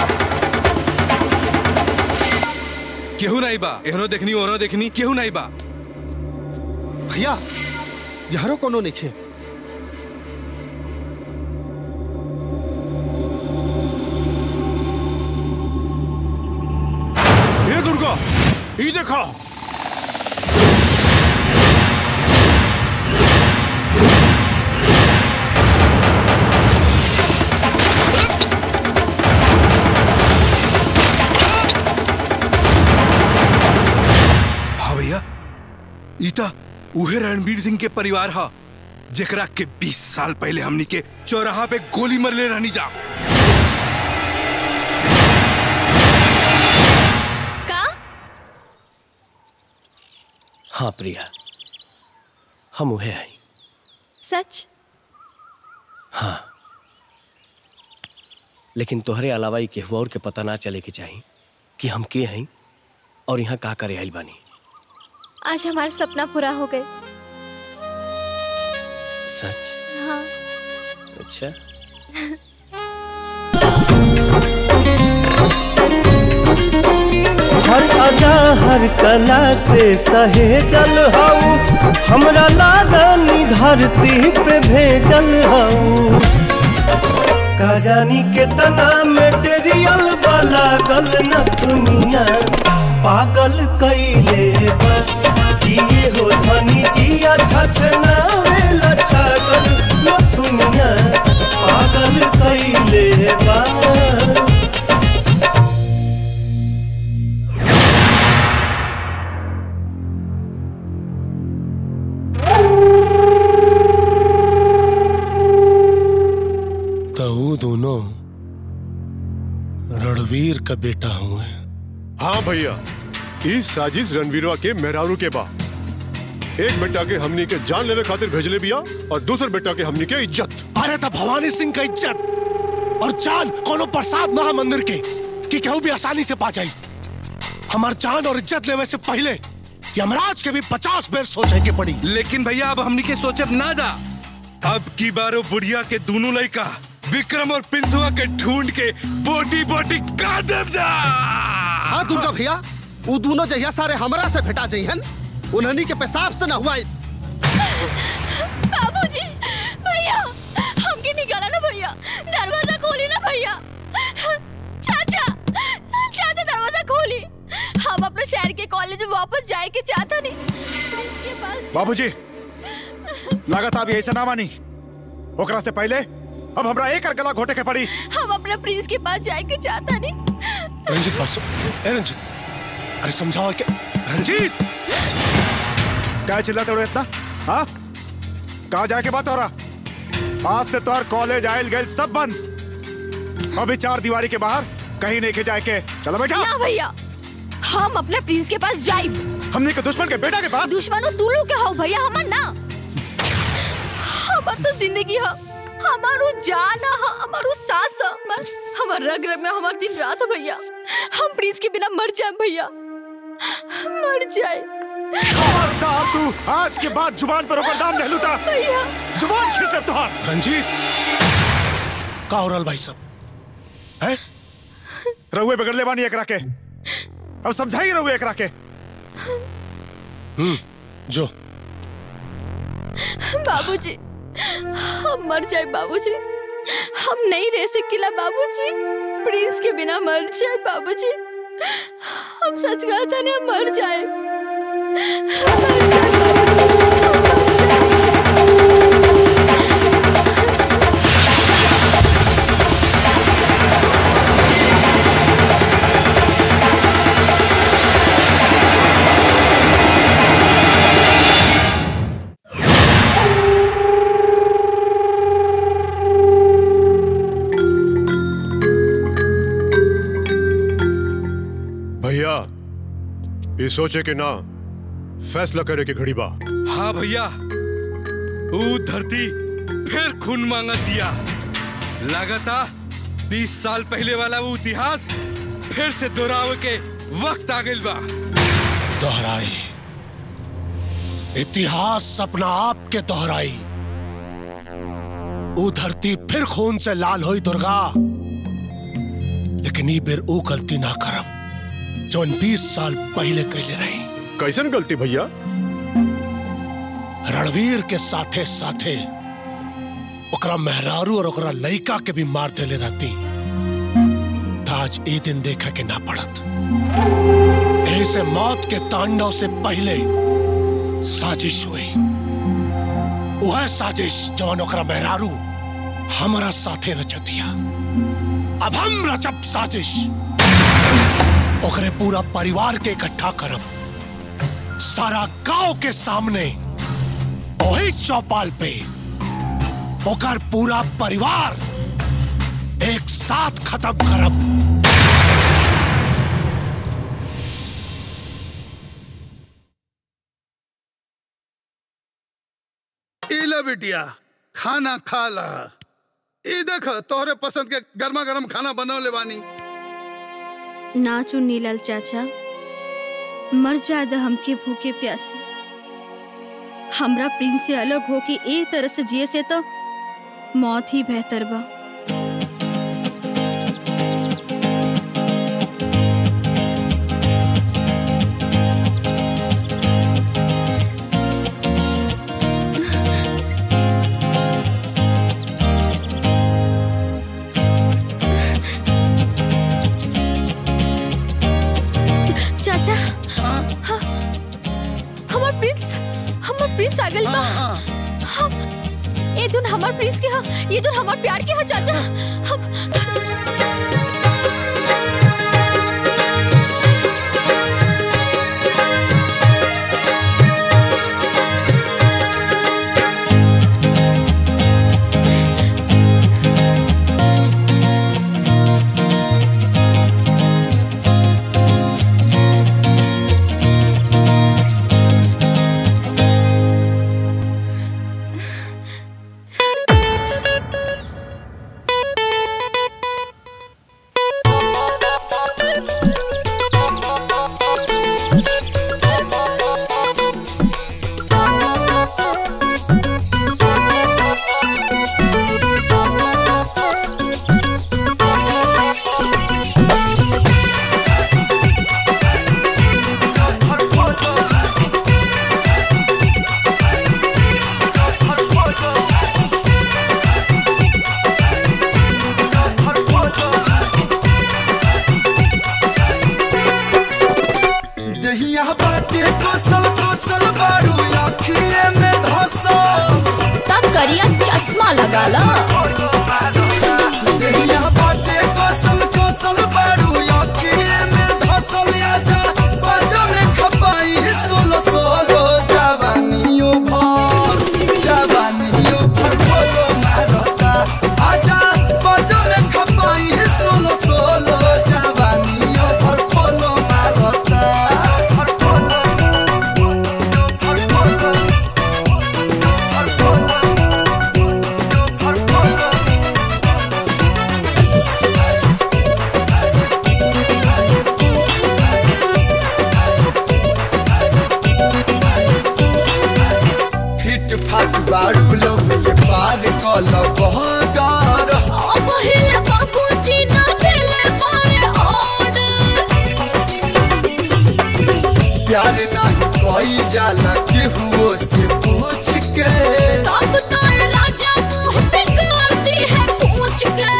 S3: केहू नहीं बा एहनो देखनी ओहनो देखनी केहू नहीं बा
S5: भैया यारो कोनो निखे
S15: ये दुर्गा ये देखा
S3: हाँ भैया ईता उहे रणवीर सिंह के परिवार हा जेकरा के 20 साल पहले हमनी के चौराहा पे गोली मरले रहनी जा
S8: का
S21: हाँ प्रिया हम उहे हैं
S8: सच
S21: हाँ लेकिन तोहरे अलावा ही केहू और के पता ना चले के चाही कि हम के हैं और यहाँ का करे आइल बानी
S8: आज हमारा सपना पूरा हो गए
S21: सच
S8: हाँ
S21: अच्छा
S16: हर अदा हर कला से सहे जल हऊ हमरा लारानी धरती पे भेजल हऊ का जानी कितना मेटेरियल वाला गल न दुनिया पागल कैले बा किए हो धनी जिया छछना वेला छागल न दुनिया पागल कैले बा
S1: तो वो दोनों रणवीर का बेटा हूँ
S7: हाँ भैया इस साजिश रणवीरवा के मेहरारू के बा एक बेटा के हमनी के जान लेवे खातिर भेजले बिया और दूसरे बेटा के हमनी के इज्जत
S1: अरे तो भवानी सिंह का इज्जत और जान कोनो प्रसाद ना मंदिर के कि केहू भी आसानी से पा जाई हमार जान और इज्जत लेवे से पहले यमराज के भी पचास बेर सोचे के पड़ी
S3: लेकिन भैया अब हमनी के सोचब ना जा अब की बारो बुढ़िया के दोनों लड़का विक्रम और पिंसुआ के ढूंढ के बोटी बोटी काट देव जा
S5: हाँ दुर्गा भैया वो दोनों जहिया सारे हमरा से भेटा जइहन उन्हनी के पेशाब से न हुआ
S14: बाबूजी भैया हमके निकाला ना भैया दरवाजा खोली ना भैया चाचा चाचा दरवाजा खोली हम अपने शहर के कॉलेज में वापस जाए के चाहता नहीं इसके पास
S4: बाबूजी लागत आप यही से ना मानी ओकरा से पहले अब हमरा एक और गला घोटे के पड़ी
S14: हम अपने प्रिंस के पास जाए के चाहता नहीं
S1: रंजीत बस ए रंजीत अरे समझाओ क्या रंजीत
S4: क्या चिल्लाते हो इतना हाँ कहा जाके बात हो रहा आज से तोहर कॉलेज आयल गए सब बंद अभी चार दीवारी के बाहर कहीं नहीं के जाए के चलो बेटा
S14: ना भैया हम अपने प्रिंस के पास जाए
S4: हमने के दुश्मन के बेटा के पास
S14: दुश्मनों तू लोग के हो भैया हमर ना हमार तो जिंदगी है हमारो जान है हमारो सांस है बस हमार रग रग में हमार दिन रात है भैया हम प्रिंस के बिना मर जाए भैया मर जाए
S4: खबरदार तू आज के बाद जुबान पर ऊपर दाम नहीं लूटा
S14: भैया
S4: जुबान खींच दे तुहार
S1: रंजीत का हो रहल भाई साहब है
S4: रहुए बिगड़ ले बानी एकरा के अब समझाई रहुए एकरा के
S1: हम्म जो
S14: बाबूजी हम मर जाए बाबूजी हम नहीं रह सकेला बाबूजी प्रिंस के बिना मर जाए बाबूजी हम सच कहता नहीं हम मर जाए मर जाए
S7: भैया ये सोचे के ना फैसला करे के घड़ी बा
S3: हाँ भैया ऊ धरती फिर खून मांगा दिया लगाता बीस साल पहले वाला वो इतिहास फिर से दोहरावे के वक्त आ गइल बा
S1: दोहराई इतिहास अपना आप के दोहराई वो धरती फिर खून से लाल हुई दुर्गा लेकिन ई बेर वो गलती ना करम जौन बीस साल पहले कैले रही
S7: कैसन गलती भैया
S1: रणवीर के साथे साथे ओकरा मेहरारू और ओकरा लइका के भी मार देले रहती त आज ए दिन देखा के ना पड़त ऐसे मौत के तांडव से पहले साजिश हुई वह साजिश जवन ओकरा मेहरारू हमारा साथे रचतिया अब हम रचब साजिश ओकरे पूरा परिवार के इकट्ठा करब सारा गांव के सामने वही चौपाल पे ओकर पूरा परिवार एक साथ खत्म करब
S11: इला बिटिया खाना खा ला ई देख तोहरे पसंद के गर्मा गर्म खाना बनौले बानी
S14: ना चुन्नीलाल चाचा मर जाद हमके भूखे प्यासे हमरा प्रिंस से अलग हो के ए तरह से जिए से तो मौत ही बेहतर बा चाचा हाँ, हमार प्रिंस हमार प्रिंस आ गइल बा हाँ, ए धुन हमार प्रिंस के हा ये धुन हमार प्यार के हा चाचा हम
S10: दहिया बाटे कोसल कोसल बारू आँखिए में धसल
S14: तब करिया चश्मा लगा ला
S10: दहिया बाटे कोसल कोसल बारू आँखिए में धसल आजा बाजा में खपाई सोलो सोलो जवानियों भर जवानियों भर बोलो मारता आजा बाजा में खपाई सोलो सोलो जवानियों भर बोलो मारता फिट फाट बारू लोग के पार कल बहदार
S2: पहिले बाबूजी ना देले बारे ऑर्डर
S10: प्यार नहीं कोई जाला केहुओ से पूछ के
S2: तब तो ये राजा मुंह पे करती है पूछ के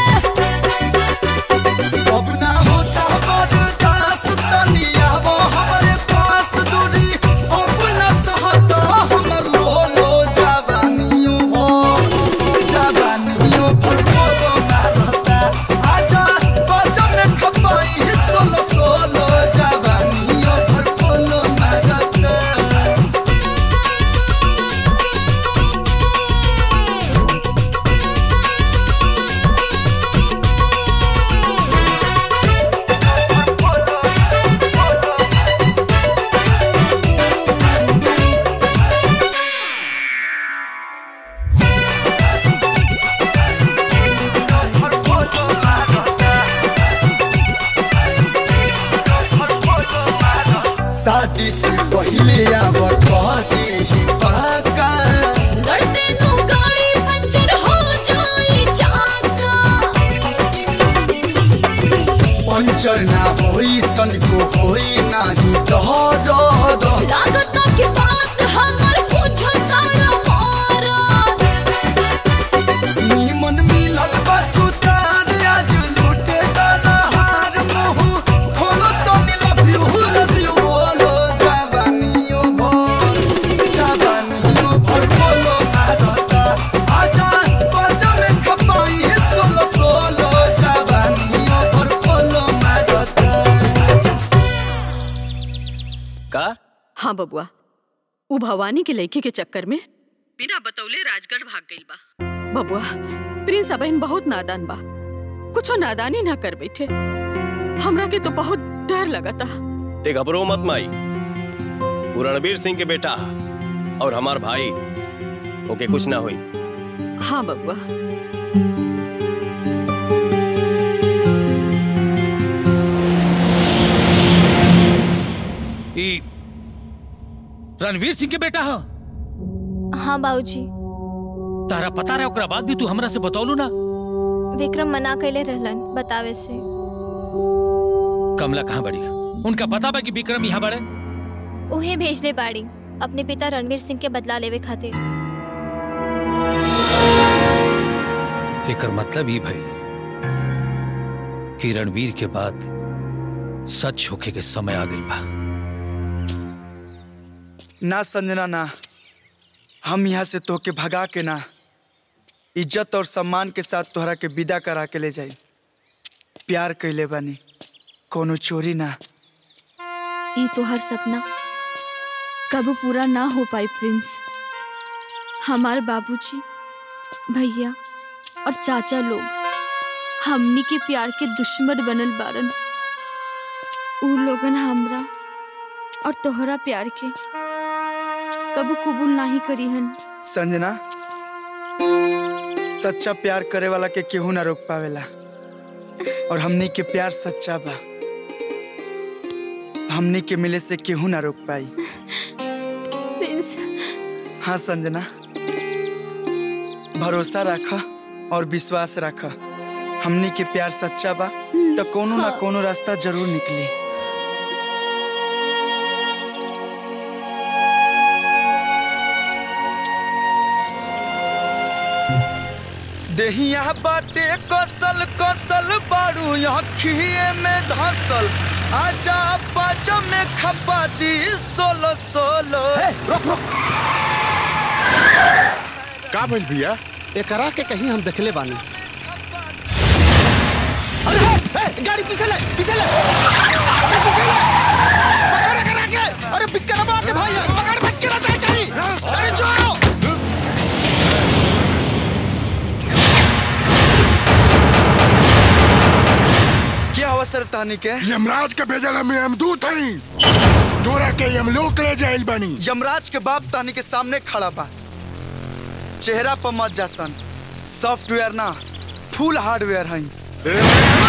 S10: अब ना होता बर्दाश्त तनिया वो हमारे पास दूरी अब ना सहता हमर लो लो जवानियों भर जवानियों भर बोलो ना रहता आजा बाजा में खपाई सोलो सोलो जवानियों भर बोलो ना रहता शादी से पहले आवत कहती ही पाका
S2: लड़ते नु गाड़ी पंचर हो जाए चाका
S10: पंचर ना होई तनिको होई नाही दह दह दह
S2: लागता कि बात हमर पूछो तारा मारत
S10: नीमन मिलल बस उतार आज लूटे दलहार मुँह खोलो तो लव यू लव यू बोलो जवानियों भर जवानियों भर बोलो भारता आजा बाजा में खपाई सोलो सोलो जवानियों भर बोलो भारता
S21: का
S17: हाँ बबुआ उ भवानी के लड़की के चक्कर में बिना बतौले राजगढ़ भाग गइल बा बबुआ प्रिंस अबहिन बहुत नादान बा कुछो नादानी ना कर बैठे हमरा के तो बहुत डर लगता
S21: ते घबरो मत माई वो रणबीर सिंह के बेटा और हमार भाई ओके कुछ ना हुई
S17: हाँ बबुआ
S6: ई रणवीर सिंह के बेटा हो
S8: हाँ बाबूजी
S6: तारा पता रहे ओकरा बाद भी तू हमरा से बतौलू ना
S8: विक्रम मना कैले रहलन बतावे से
S6: कमला कहाँ बड़ी उनका पता बा कि विक्रम यहाँ बड़े
S8: उहे भेजले बाड़ी अपने पिता रणवीर सिंह के बदला लेवे खातिर
S6: एकर मतलब ई भइल कि रणवीर के बाद सच होके के समय आ गइल बा
S18: ना संजना ना हम यहाँ से तोहके भगा के ना इज्जत और सम्मान के साथ तोहरा के विदा करा के ले जाई प्यार कैले बानी कोनो चोरी ना
S14: ई तोहर सपना कबू पूरा ना हो पाई प्रिंस हमार बाबूजी भैया और चाचा लोग हमनी के प्यार के दुश्मन बनल बारन उ लोगन हमरा और तोहरा प्यार के कबू कबूल नहीं करी हन
S18: संजना सच्चा प्यार करे वाला के केहू ना रोक पावेला और हमनी के प्यार सच्चा बा हमनी के मिले से केहू ना रोक पाई
S14: प्रिंस
S18: हाँ संजना भरोसा रख और विश्वास रख हमनी के प्यार सच्चा बा तो कोनो ना कोनो रास्ता जरूर निकली देहिया बाटे कसल कसल बारू अखिए में धसल आजा बाजा में खपा दी सोलो सोलो
S19: का भइल भैया
S5: एकरा के कहीं हम देखले बानी
S2: गाड़ी पीछे ले पीछे ले अरे पीछे ले पकड़ करा के अरे बिक्कर मार के भाई पकड़ बच के ना जाए चाहिए अरे छोड़ो
S18: क्या अवसर तानी के
S15: यमराज के भेजल में हम दूत हई तोरा के यमलोक ले जाइल बनी
S18: यमराज के बाप तानी के सामने खड़ा बा चेहरा पर मत जासन सॉफ्टवेयर ना फुल हार्डवेयर हई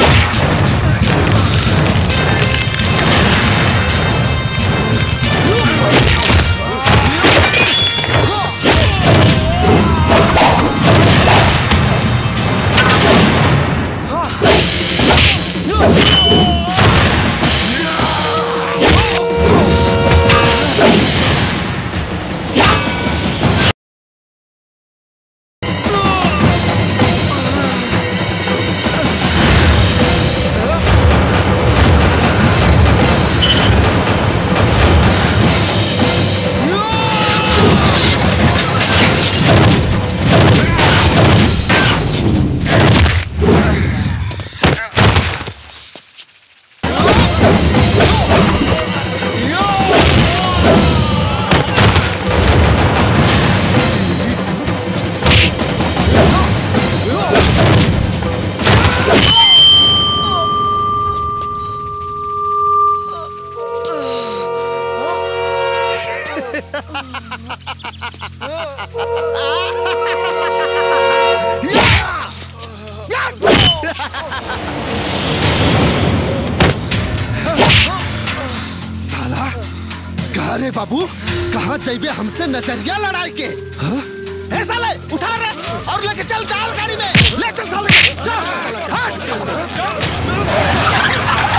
S5: साला कहा रे बाबू कहाँ जाइबे हमसे नजरिया लड़ाई के हाँ?
S2: ए साले उठा रे और लेके चल डाल गाड़ी में ले चल साले जा हट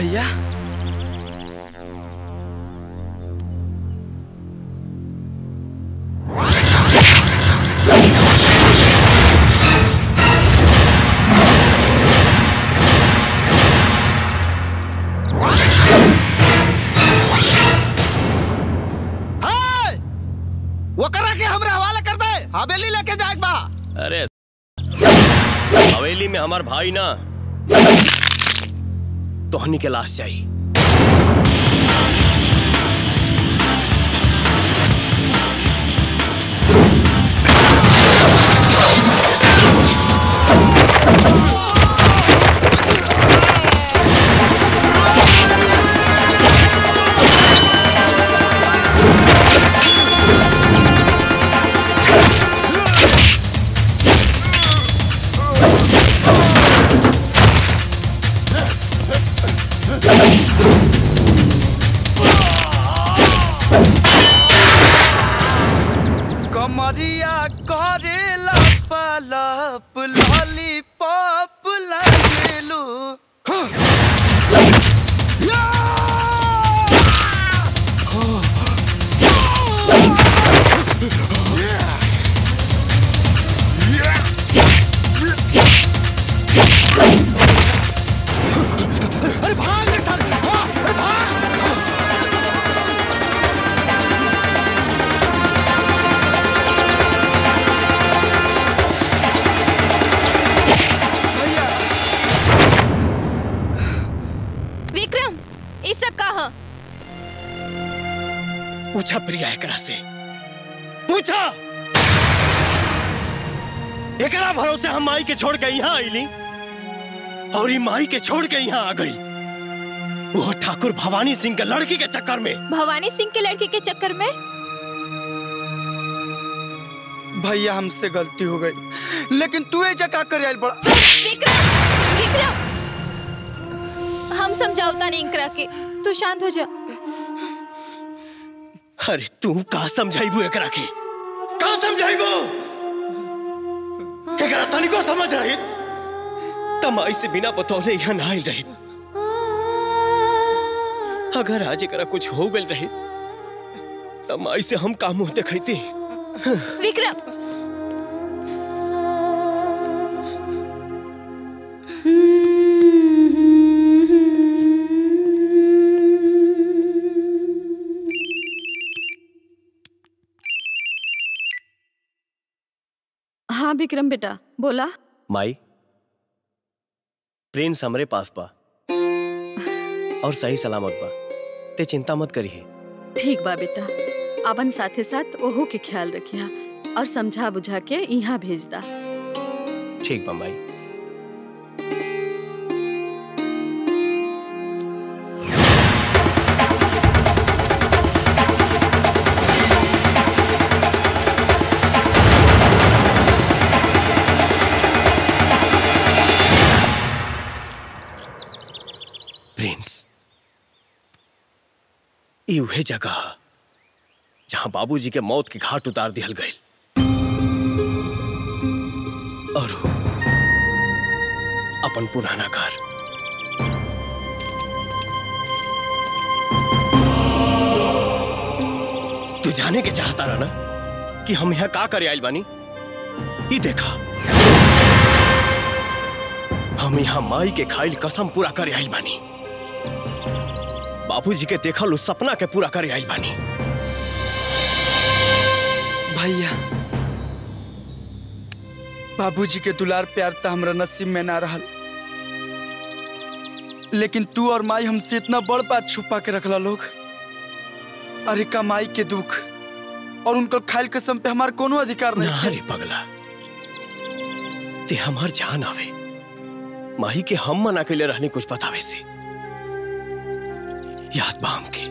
S18: भैया
S2: हाय! वो करा के हमरा हवाला कर दे हवेली लेके जाए बा
S21: अरे हवेली में हमार भाई ना तोहनी के लाश चाहिए
S10: कमरिया करेला पलप लॉलीपॉप लगेलू
S2: अरे भाग रे साले हाँ, अरे भाग
S8: विक्रम ये सब का ह
S21: पूछा प्रिया एकरा से पूछा एकरा भरोसे हम माई के छोड़ के यहाँ आईली और ई माई के छोड़ के यहाँ आ गई वो ठाकुर भवानी सिंह के लड़की के चक्कर में
S8: भवानी सिंह के लड़की के चक्कर में
S18: भैया हमसे गलती हो गई लेकिन तू ये जगह कर आयल बड़ा
S8: विक्रम विक्रम हम समझाओता नहीं इंकरा के तू शांत हो जा
S21: अरे तू का समझाइबू एकरा के का समझाइबू एकरा तनिको समझ रही तमाई से बिना बतौले यहाँ ना आइल रही अगर आज एकरा कुछ हो गल रही तमाई से हम का मुंह देखती
S8: विक्रम
S17: हाँ विक्रम बेटा बोला
S21: माई प्रिंस हमरे पास बा और सही सलामत बा ते चिंता मत करिए
S17: ठीक बा बेटा अपन साथे साथ ओहो के ख्याल रखिया और समझा बुझा के यहाँ भेज दा
S21: ठीक बा माई प्रिंस ई उहे जगह ह, जहां बाबूजी के मौत के घाट उतार दिहल गई और वो अपन पुराना घर तू जाने के चाहता रहा ना कि हम यहाँ का करे आइल बानी ई देखा हम यहाँ माई के खाइल कसम पूरा करे आइल बानी बाबूजी के देखल उस सपना के पूरा करे आइल बानी
S18: भैया बाबूजी के दुलार प्यार तो हमरा नसीब में ना रहल लेकिन तू और माई हमसे इतना बड़ बात छुपा के रखला लोग अरे कमाई के दुख और उनकर खाइल कसम पे हमार कोनो अधिकार नहीं
S21: ना रे पगला ते हमार जान आवे माही के हम मना के लिए रहने कुछ बतावे से याद बा हमके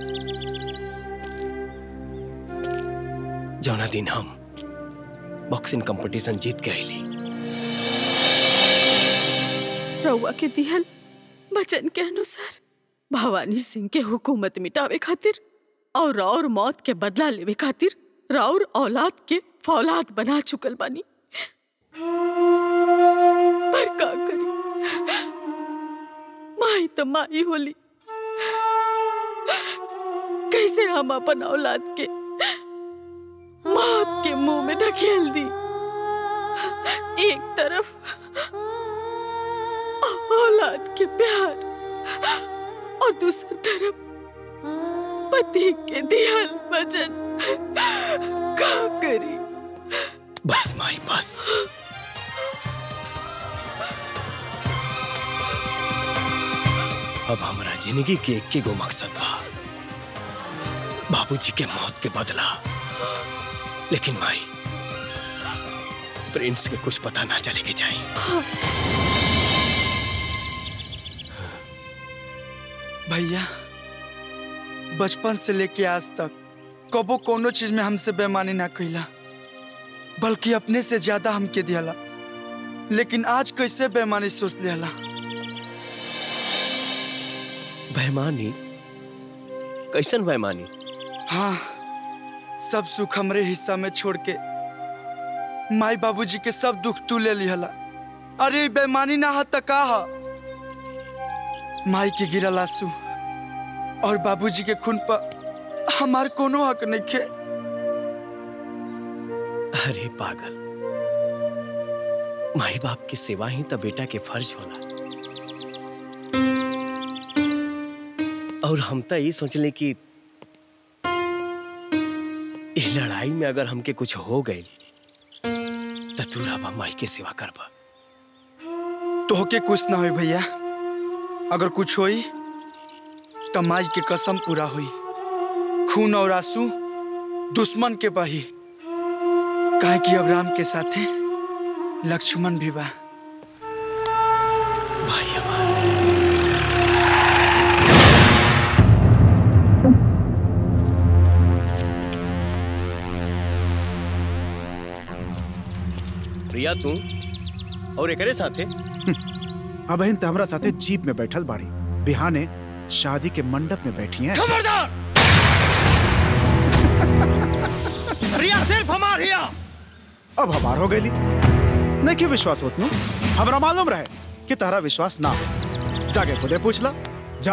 S21: जौना दिन हम बॉक्सिंग कंपटीशन जीत के आईली
S17: रउआ के दिहल वचन के अनुसार भवानी सिंह के हुकूमत मिटावे खातिर और और मौत के बदला लेवे खातिर राउर औलाद के फौलाद बना चुकल बानी पर का करी माई तो माई होली कैसे हम अपन औलाद के मौत के मुंह में ढकेल दी एक तरफ औलाद के प्यार और दूसरी तरफ पति के दियल वचन का करी
S21: बस माई बस अब हमारा जिंदगी के एक के गो मकसद बा बाबूजी के मौत के बदला लेकिन माई प्रिंस के कुछ पता ना चले के चाहिए
S18: भैया बचपन से लेके आज तक कबो कोनो चीज में हमसे बेमानी ना कैला बल्कि अपने से ज्यादा हमके दियाला लेकिन आज कैसे बेमानी सोच लियाला
S21: बेईमानी कैसन बेईमानी
S18: हाँ सब सुख हमरे हिस्सा में छोड़ के माई बाबूजी के सब दुख तू ले लिहला अरे ई बेईमानी ना हा त का हा माई के गिरल आंसू और बाबूजी के खून पर हमार कोनो हक नहीं खे
S21: अरे पागल माई बाप की सेवा ही तो बेटा के फर्ज होला और हम तो ये सोचले कि इस लड़ाई में अगर हमके कुछ हो गई तो तू राबा माई के सेवा करबा
S18: तोहके कुछ ना होई भैया अगर कुछ होई तो माई के कसम पूरा हुई खून और आंसू दुश्मन के बही काहे कि अब राम के साथे लक्ष्मण भी बा
S21: प्रिया तू और एकरे साथे
S4: अब तो हमरा साथे जीप में बैठल बाड़ी बिहाने शादी के मंडप में बैठी हैं
S2: खबरदार रिया सिर्फ हमार हिया
S4: अब हमार हो गई नहीं कि विश्वास होत नु हमरा मालूम रहे कि तारा विश्वास ना हो जाके खुदे पूछ ला जा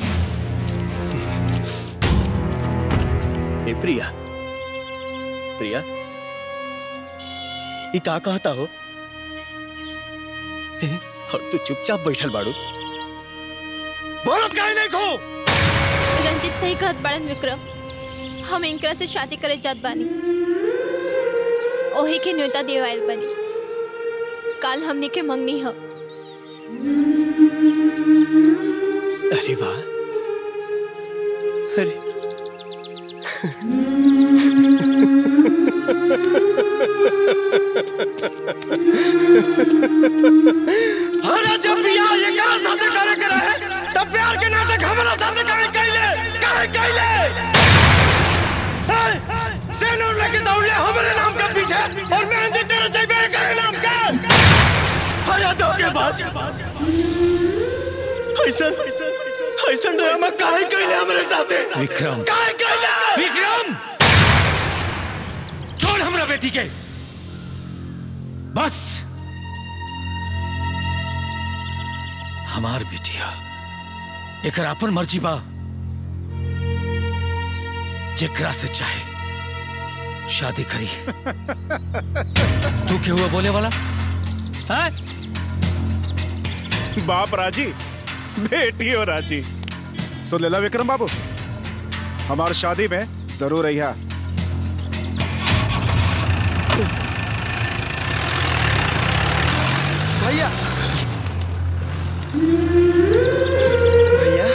S21: ए प्रिया प्रिया ये का कहता हो ए, और तू चुपचाप बैठल बाड़ू
S2: बोलत काहे नहीं खो
S8: रंजित सही कहत बड़न विक्रम हम इनकरा से शादी करे जात बानी ओही के न्योता देवाइल बनी काल हमनी के मंगनी ह
S21: अरे वाह अरे
S2: अरे जब बियाह ये करा साथे करे के रहे तब प्यार के नाटक हमरा साथे करे कैले काहे कैले सेनूर लेके दौड़ले हमरे नाम के पीछे और मेहंदी तेरे चाहिए करे नाम के अरे धोखेबाज ऐसा ऐसा ड्रामा काहे कैले हमरे साथे
S6: विक्रम
S2: काहे कैले
S6: विक्रम छोड़ हमरा बेटी के बस हमार बेटिया एक अपन मर्जी बा जेकरा से चाहे शादी करी तू क्या हुआ बोले वाला है
S4: बाप राजी बेटी हो राजी सुन लेला विक्रम बाबू हमार शादी में जरूर रहिया
S18: भैया भैया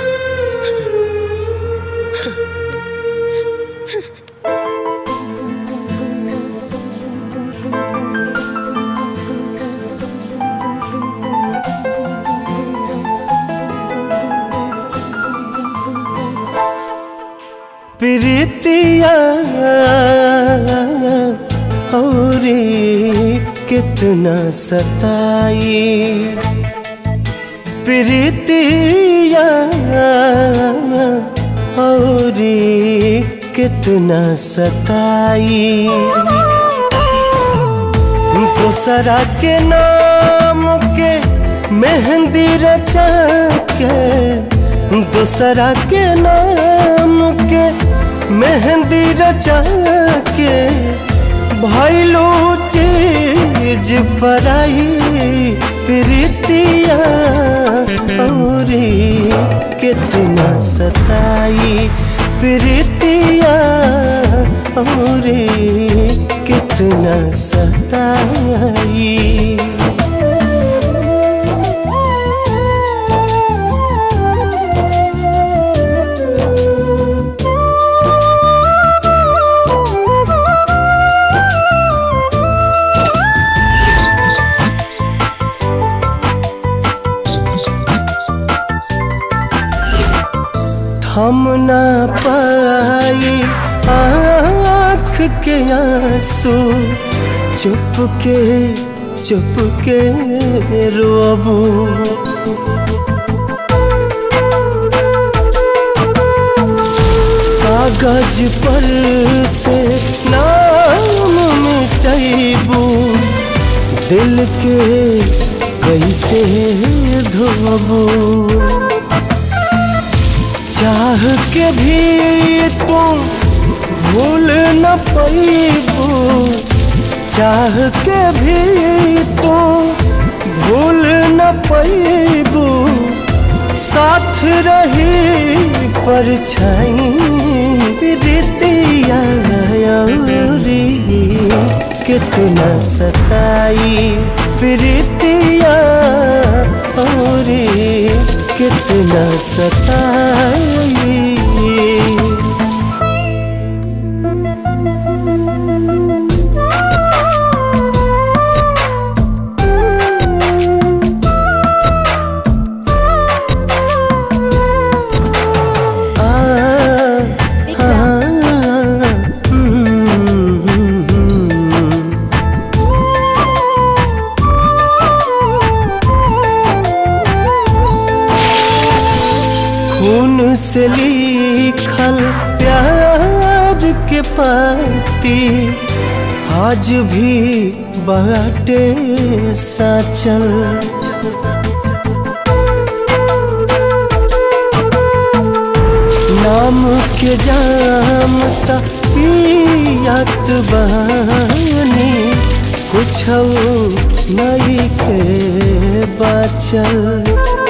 S16: प्रीतिया और कितना सताई प्रीतिया और कितना सताई दूसरा के नाम के मेहंदी रचा के दूसरा के नाम के मेहंदी रचा के भैलू चीज पराई प्रीतिया औरी कितना सताई प्रीतिया औरी कितना सताई थम ना पाई आँख के आंसू चुप के चुप के रोबू कागज पर से नाम मिटैबू दिल के कैसे धोबू चाह के भी तुम भूल न पैबू चाह के भी तुम भूल न पैबू साथ रही परछाई प्रीतिया औरी कितना सताई प्रीतिया औरी कितना सताई खून से लिखल प्यार के पाती आज भी बाटे साचल नाम के जाम त पियात बानी कुछ नहीं के बाचल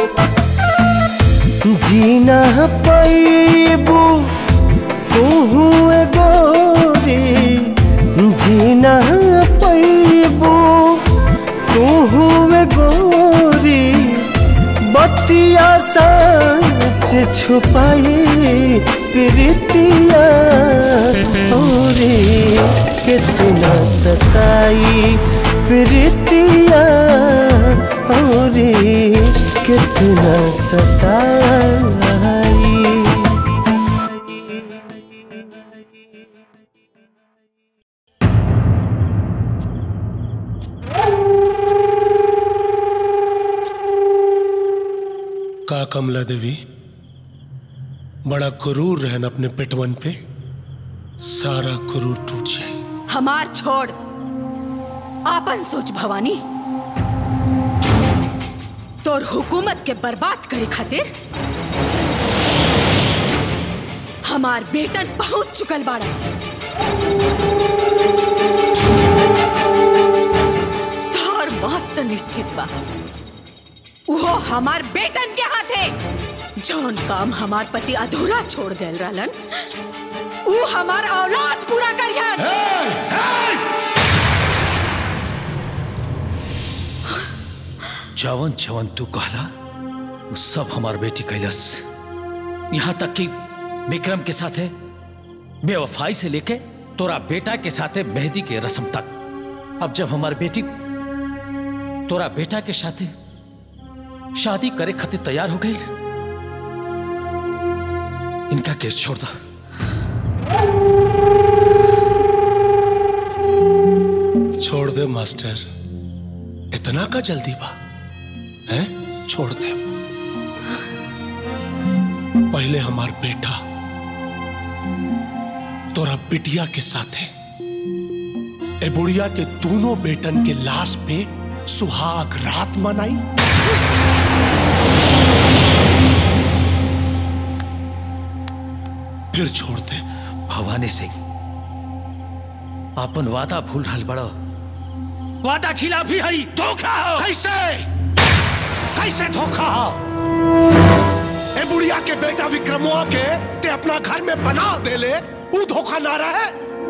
S16: जीना पैबू तू गोरी जीना पैबू तू गोरी बतिया सच छुपाई प्रीतिया औरी कितना सताई प्रीतिया औरी कितना सताई
S1: का कमला देवी बड़ा क्रूर रहन अपने पेटवन पे सारा क्रूर टूट जाए
S17: हमार छोड़ आपन सोच भवानी तोर हुकूमत के बर्बाद करे खातिर हमार बेटन पहुंच चुकल बाड़ा तोर मौत तो निश्चित बा वो हमार बेटन के हाथे जौन काम हमार पति अधूरा छोड़ गए रहलन ऊ हमार औलाद पूरा करियन
S6: जवन जवन तू कहला वो सब हमार बेटी कैलस यहाँ तक कि विक्रम के साथे बेवफाई से लेके तोरा बेटा के साथे मेहंदी के रस्म तक अब जब हमार बेटी तोरा बेटा के साथे शादी करे खातिर तैयार हो गई इनका केस छोड़ दो
S1: छोड़ दे मास्टर इतना का जल्दी बा है छोड़ दे पहले हमार बेटा तोरा बिटिया के साथ है ए बुढ़िया के दोनों बेटन के लाश पे सुहाग रात मनाई फिर छोड़ दे
S6: भवानी सिंह अपन वादा भूल रहल बड़ो वादा खिलाफी हई धोखा हो
S1: कैसे कैसे धोखा हो ए बुढ़िया के बेटा विक्रमोआ के ते अपना घर में बना दे ले वो धोखा ना रहे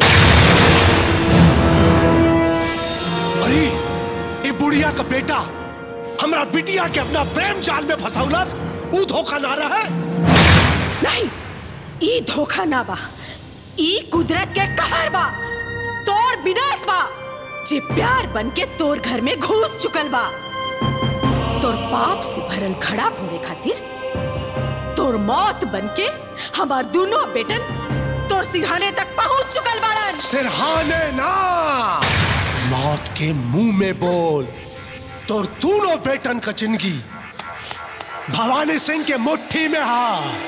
S1: अरे ए बुढ़िया का बेटा हमरा बिटिया के अपना प्रेम जाल में फंसौलस वो धोखा ना रहे
S17: नहीं ई धोखा ना बा ई कुदरत के कहर बा तोर विनाश बा जे प्यार बन के तोर घर में घुस चुकल बा तोर पाप से भरल घड़ा फोड़े खातिर तोर मौत बन के हमार दोनों बेटन तोर सिरहाने तक पहुंच चुकल बाड़न
S1: सिरहाने ना मौत के मुंह में बोल तोर दोनों बेटन का जिंदगी भवानी सिंह के मुट्ठी में हा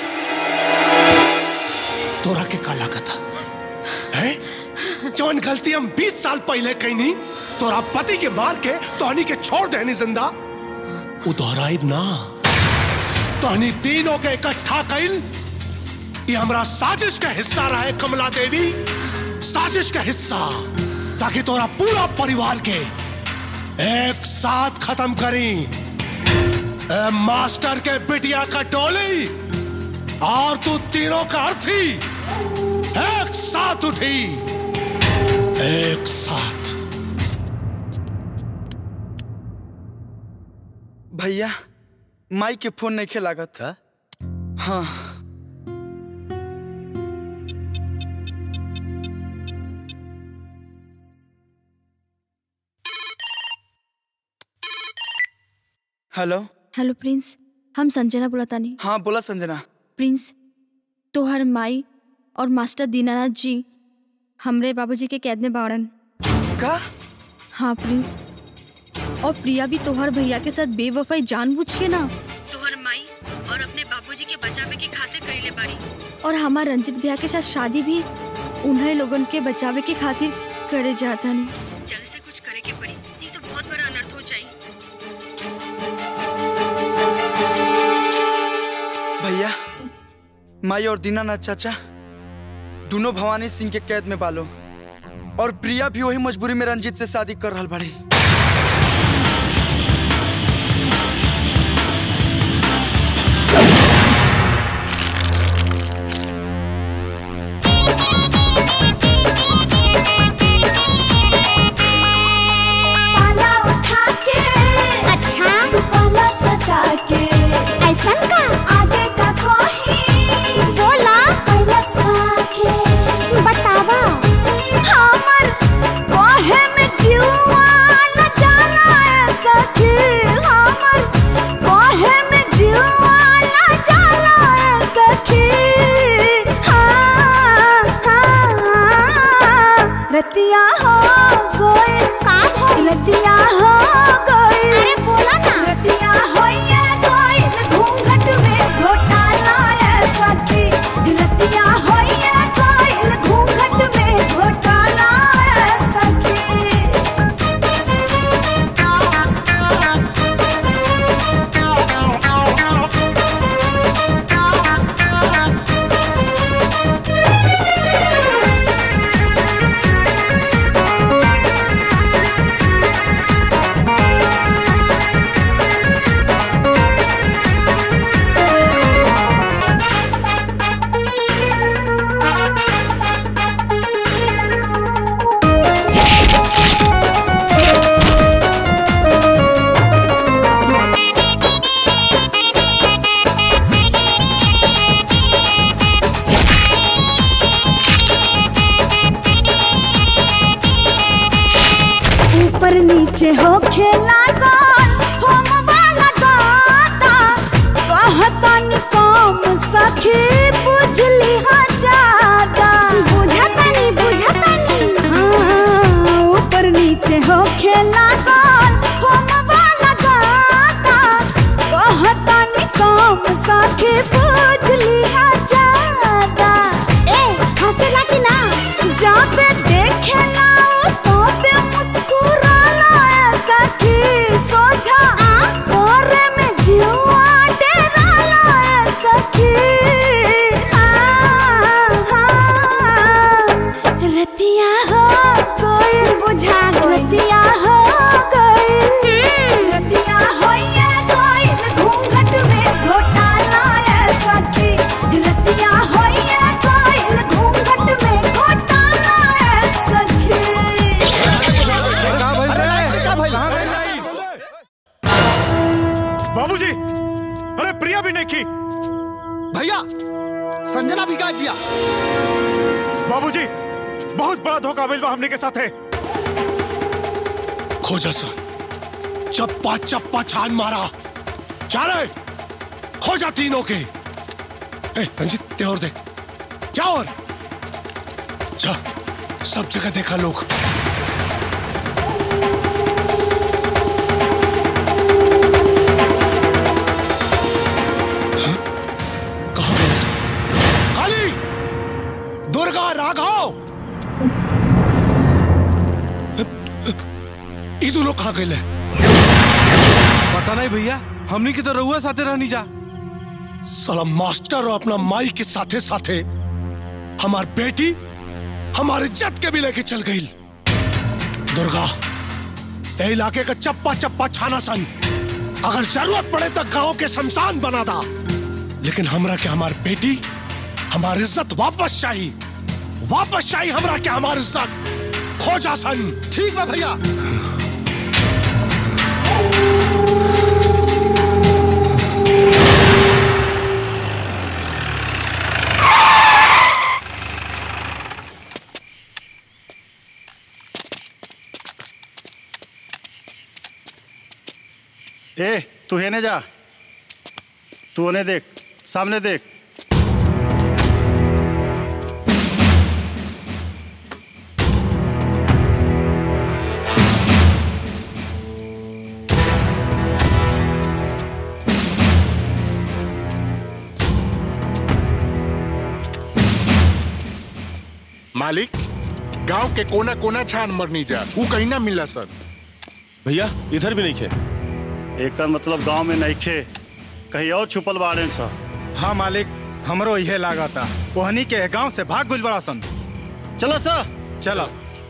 S1: तोरा के का लागत है जौन गलती हम 20 साल पहले कईनी तोरा पति के मार के तोहनी के छोड़ देनी जिंदा उ दोहराइब ना तोहनी तीनों के इकट्ठा कइल ये हमरा साजिश का हिस्सा रहे कमला देवी साजिश का हिस्सा ताकि तोरा पूरा परिवार के एक साथ खत्म करी ए मास्टर के बिटिया का टोली और तू तीनों का अर्थी एक साथ उठी एक साथ
S18: भैया माई के फोन नहीं लागत हाँ हेलो
S14: हेलो प्रिंस हम संजना बुलातानी
S18: हाँ बोला संजना
S14: प्रिंस तोहर माई और मास्टर दीनानाथ जी हमरे बाबूजी के कैद में बाड़न
S18: का
S14: हाँ प्रिंस और प्रिया भी तोहर भैया के साथ बेवफाई जानबूझ के ना तोहर माई और अपने बाबूजी के बचावे के खातिर कइले बाड़ी और हमार रंजित भैया के साथ शादी भी उन्हें लोगन के बचावे के खातिर करे जाता नहीं जल्दी से कुछ करे के पड़ी नहीं तो बहुत बड़ा अनर्थ हो जाई
S18: भैया माई और दीनानाथ चाचा दोनों भवानी सिंह के कैद में बालो और प्रिया भी वही मजबूरी में रंजीत से शादी कर रहा बड़ी
S12: पाला उठा के अच्छा पाला सजा के ऐसा का आगे का कोही बोला कैलस के बतावा हमर कोहे में जीवा न जाला ऐसा के हमर कोहे में जीवा न जाला ऐसा के हाँ हाँ रतिया हो गई का हो रतिया हो गई अरे बोला ना रतिया हो ये गई घूंघट में घोटाला ऐसा की रतिया हो ये गई घूंघट में घोटाला ऐसा ऊपर नीचे हो खेला गोल होम वाला गाता कहता नि कम सखी बुझली हा ज्यादा बुझता नि बुझता नि हाँ ऊपर नीचे हो खेला गोल होम वाला गाता कहता नि कम सखी बुझली हा ज्यादा ए हंसला कि ना जब देखेला तो पे मुस्कुराला ऐसा कि सोझा और में जीवा डेराला ऐसा कि हाँ, हाँ,
S4: प्रिया भी नहीं की
S5: भैया संजना भी गायब किया
S4: बाबूजी बहुत बड़ा धोखा मिलवा हमने के साथ है
S1: खोजा सर चप्पा चप्पा छान मारा चारे खोजा तीनों के ए, रंजित ते और देख जा और जा सब जगह देखा लोग हाँ? कहाँ गया सब? काली दुर्गा राघव ई दोनों कहाँ गए
S3: पता नहीं भैया हमनी की तो रहुआ साथे रहनी जा
S1: साला मास्टर और अपना माई के साथे साथे हमार बेटी हमारे इज्जत के भी लेके चल गई दुर्गा ए इलाके का चप्पा चप्पा छाना सन अगर जरूरत पड़े तो गांव के शमशान बना दा लेकिन हमरा के हमार बेटी हमारी इज्जत वापस चाहिए वापस चाहिए हमरा के हमारी इज्जत खोजा सन
S5: ठीक है भैया
S19: ए तू हेने जा तू उन्हें देख सामने देख
S15: मालिक गांव के कोना कोना छान मरनी जा वो कहीं ना मिला सर
S9: भैया इधर भी नहीं खे
S19: एकर मतलब गांव में नहीं खे कहीं और छुपल बाड़े सा
S4: हाँ मालिक हमरो इहे लागता ओहनी के गांव से भाग गुल बड़ा सन
S19: चलो सा
S4: चलो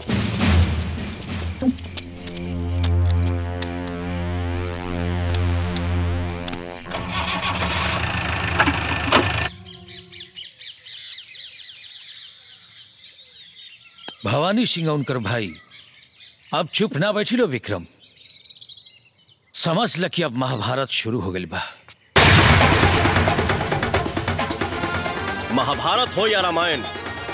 S6: भवानी सिंह उनकर भाई अब चुप ना बैठी लो विक्रम समझ ल कि अब महाभारत शुरू हो गई बा
S21: महाभारत हो या रामायण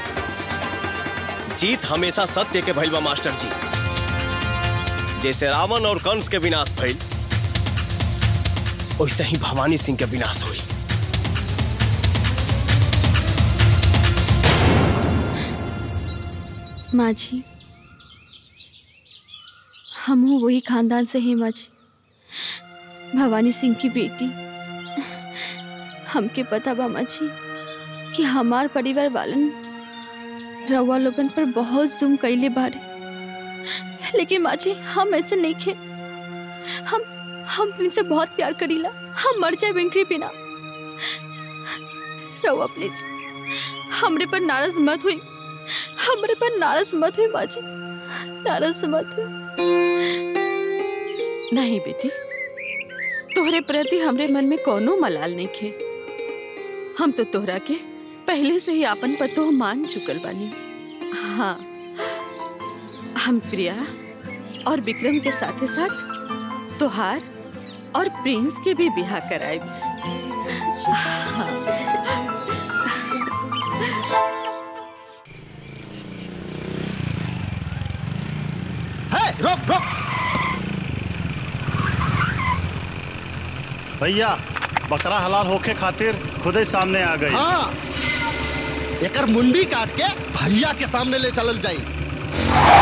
S21: जीत हमेशा सत्य के भइल बा मास्टर जी जैसे रावण और कंस के विनाश भइल वैसे ही भवानी सिंह के विनाश हुई
S14: माँ जी हम हूँ वही खानदान से हैं माँ जी भवानी सिंह की बेटी हमके पता बा माँ जी कि हमार परिवार वालन रवा लोगन पर बहुत जुम कैले बारे लेकिन माँ जी हम ऐसे नहीं खे हम हम इनसे बहुत प्यार करीला हम मर जाए बिंकरी बिना रवा प्लीज हमरे पर नाराज मत हुई हमरे पर नाराज मत हुई माँ जी नाराज मत हुई
S17: नहीं बेटी तोहरे प्रति हमरे मन में कोनो मलाल नहीं खे हम तो तोहरा के पहले से ही आपन पतो मान चुकल बानी हाँ हम प्रिया और विक्रम के साथे साथ तोहार और प्रिंस के भी बिहा कराए
S5: है रोक रोक
S19: भैया बकरा हलाल होके खातिर खुदे सामने आ गई
S5: हाँ एकर मुंडी काट के भैया के सामने ले चलल जाई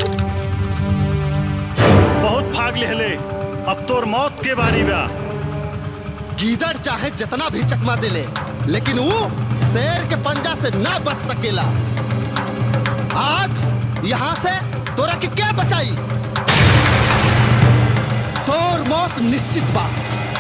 S19: बहुत भाग लेहले अब तोर मौत के बारी बा
S5: गीदड़ चाहे जितना भी चकमा दे ले लेकिन वो शेर के पंजा से ना बच सकेला आज यहाँ से तोरा के क्या बचाई तोर मौत निश्चित बा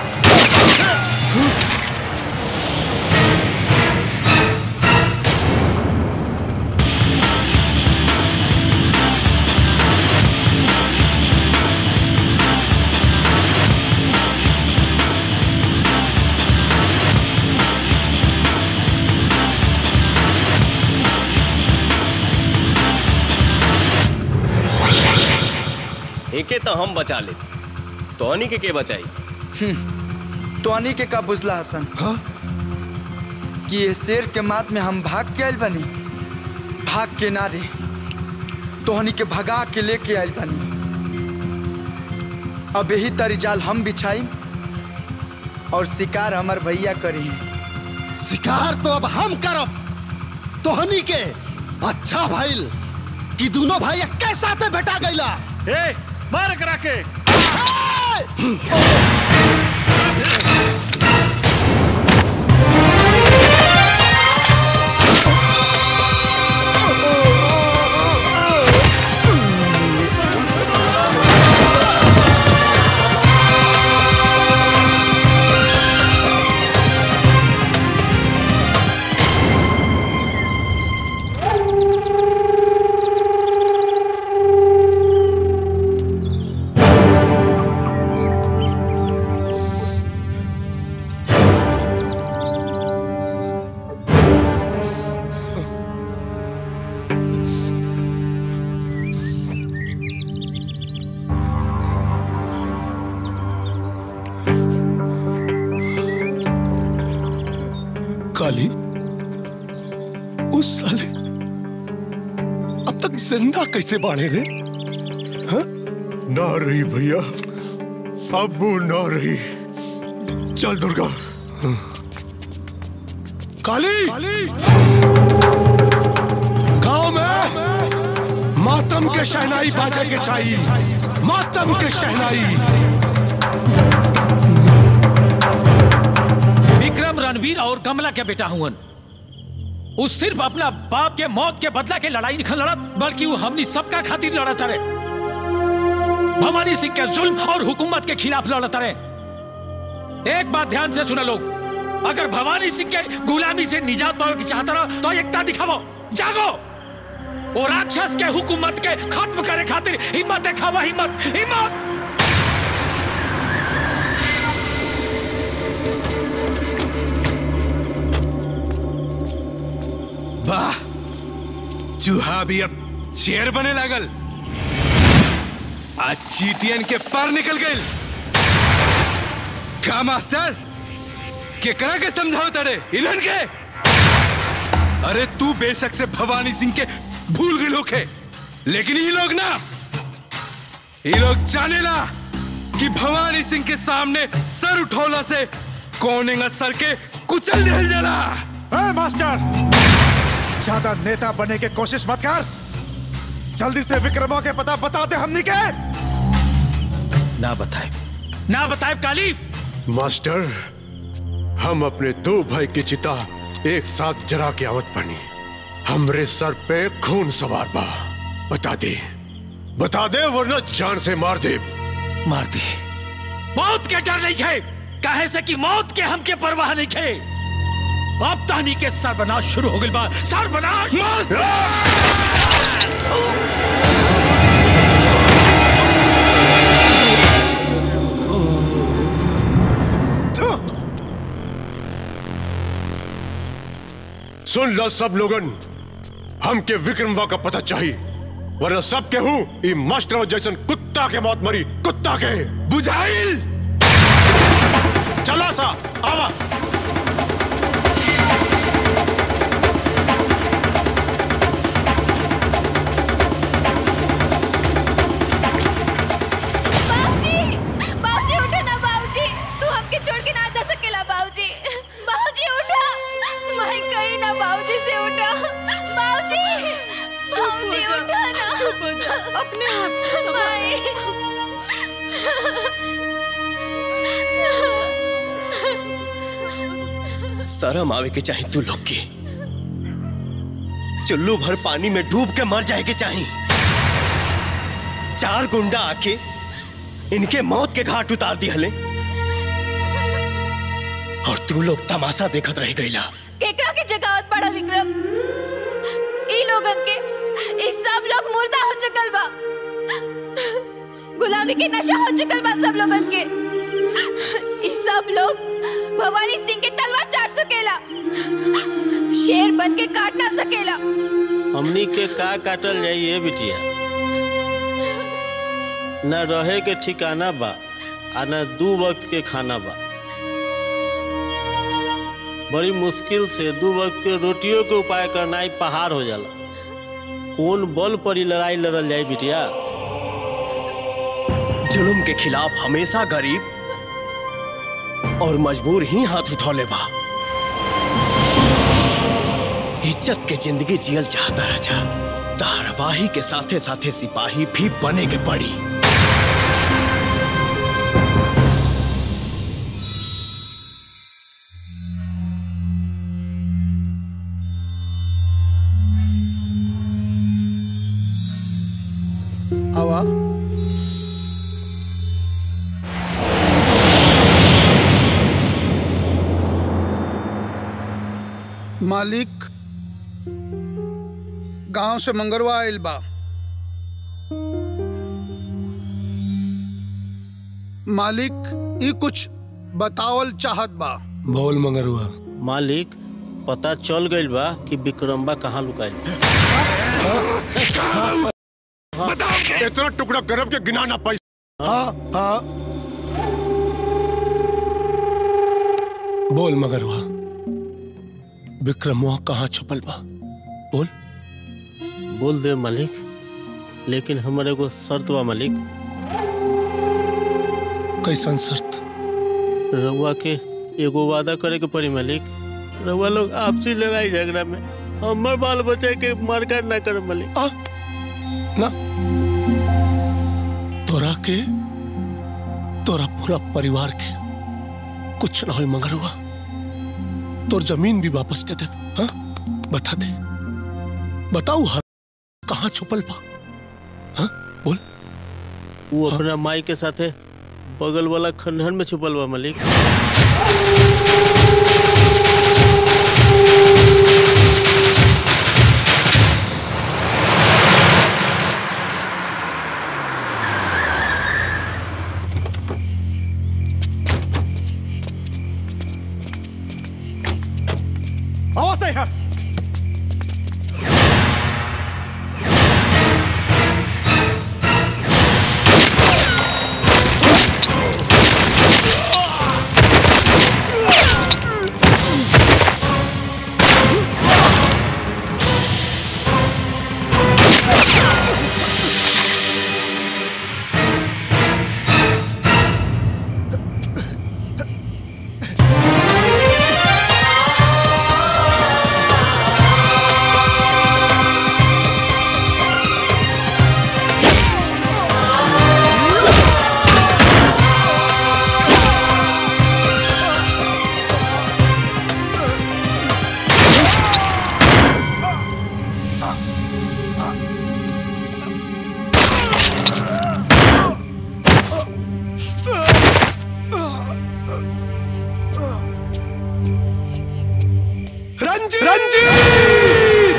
S21: एके तो हम बचा ले तोहनी के के बचाई
S18: तोनी के का बुझला हसन हाँ? कि ये शेर के मात में हम भाग के आयल बनी भाग के नारे तोहनी के भगा के लेके आयल बनी अब यही तरी जाल हम बिछाई और शिकार हमार भैया करी
S5: शिकार तो अब हम करब तोहनी के अच्छा भाईल कि दोनों भाई के साथे भेटा गईला
S4: ए मार करा के
S1: काली उस साले अब तक जिंदा कैसे बाढ़े रे हाँ?
S7: ना रही भैया अब वो ना रही चल दुर्गा
S1: काली गांव में मातम के शहनाई बाजे के चाहिए मातम के शहनाई
S6: विक्रम रणवीर और कमला के बेटा हुवन वो सिर्फ अपना बाप के मौत के बदला के लड़ाई नहीं लड़त बल्कि वो हमनी सबका खातिर लड़त रहे भवानी सिंह के जुल्म और हुकूमत के खिलाफ लड़त रहे एक बात ध्यान से सुना लोग अगर भवानी सिंह के गुलामी से निजात पावे की चाहता रहो तो एकता दिखावो जागो वो राक्षस के हुकूमत के खत्म करे खातिर हिम्मत दिखावा हिम्मत हिम्मत
S3: वाह चूहा भी अब शेर बने लागल आज चीटियन के पर निकल गए का मास्टर केकरा के समझाओ तड़े इलन के अरे तू बेशक से भवानी सिंह के भूल गए लोग है लेकिन ये लोग ना ये लोग जाने ला कि भवानी सिंह के सामने सर उठौला से कौन सर के कुचल दिल जला
S4: ए, मास्टर ज्यादा नेता बनने की कोशिश मत कर जल्दी से विक्रमों के पता बता दे हमनी के
S6: ना बताए ना बताए काली
S7: मास्टर हम अपने दो भाई की चिता एक साथ जरा के आवत बनी हमरे सर पे खून सवार बा बता दे बता दे वरना जान से मार दे
S6: मार दे मौत के डर नहीं खे काहे से कि मौत के हमके परवाह नहीं खे अब तानी के सर्वनाश शुरू हो गइल बा सर्वनाश
S7: सुन लो सब लोगन हमके विक्रमवा का पता चाहिए वरना सब के हूँ ई मास्टर जैसन कुत्ता के मौत मरी कुत्ता के
S3: बुझाइल
S7: चला सा आवा
S8: बाबूजी बाबूजी उठो ना बाबूजी तू हमके छोड़ के ना जा सकेला बाबूजी बाबूजी उठो मैं कहीं ना बाबूजी से उठो बाबूजी बाबूजी उठो ना चुप हो जा अपने आप
S21: शर्म आवे के चाही तू लोग के चुल्लू भर पानी में डूब के मर जाए के चाही चार गुंडा आके इनके मौत के घाट उतार दिहले और तू लोग तमाशा देखत रह गईला
S8: केकरा के जगावत पड़ा विक्रम ई लोगन के ई सब लोग मुर्दा हो चुकल बा गुलामी के नशा हो चुकल बा सब लोगन के ई सब लोग भवानी सिंह के तलवार चाट सकेला शेर बन के काट ना सकेला
S13: हमनी के का काटल जाई ये बिटिया न रहे के ठिकाना बा आ न दू वक्त के खाना बा बड़ी मुश्किल से दू वक्त के रोटियों के उपाय करना ही पहाड़ हो जाला कौन बल पर ही लड़ाई लड़ल जाए बिटिया
S21: जुल्म के खिलाफ हमेशा गरीब और मजबूर ही हाथ उठौले बा इज्जत के जिंदगी जियल चाहता राजा धारावाही के साथे साथे सिपाही भी बने के पड़ी
S11: आवा मालिक गांव से मंगरवा आइल बा मालिक ई कुछ बतावल चाहत बा
S1: बोल मंगरुआ
S13: मालिक पता चल गइल बा कि विक्रम्बा कहाँ लुकाइल
S7: इतना टुकड़ा गरब के गिना ना पाई
S1: हाँ हाँ बोल मगरुआ विक्रमुआ कहाँ छुपल बा बोल
S13: बोल दे मालिक लेकिन हमर एगो शर्त बा मालिक
S1: कैसन शर्त
S13: रउआ के एगो वादा करे के पड़ी मालिक रउआ लोग आपसी लड़ाई झगड़ा में हमर बाल बच्चे के मारकाट ना करे मालिक
S1: ना तोरा के तोरा पूरा परिवार के कुछ ना हो मगरुआ तोर जमीन भी वापस के दे हाँ बता दे बताऊ हर कहाँ छुपल बा हाँ बोल
S13: वो अपना माई के साथे बगल वाला खंडहर में छुपल बा मालिक
S4: आवाज नहीं है
S1: रंजीत रंजीत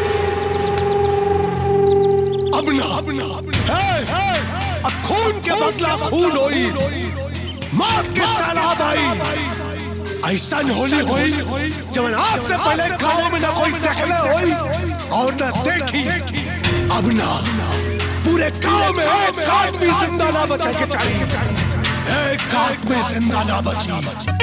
S1: अब ना अब ना है है अब खून के बदला खून होई मौत के सैलाब आई ऐसा होली होई जब आज से पहले गांव में ना कोई देखले होई और ना देखी अब ना पूरे गांव में एक आदमी जिंदा ना बचा के चाहिए एक आदमी जिंदा ना बची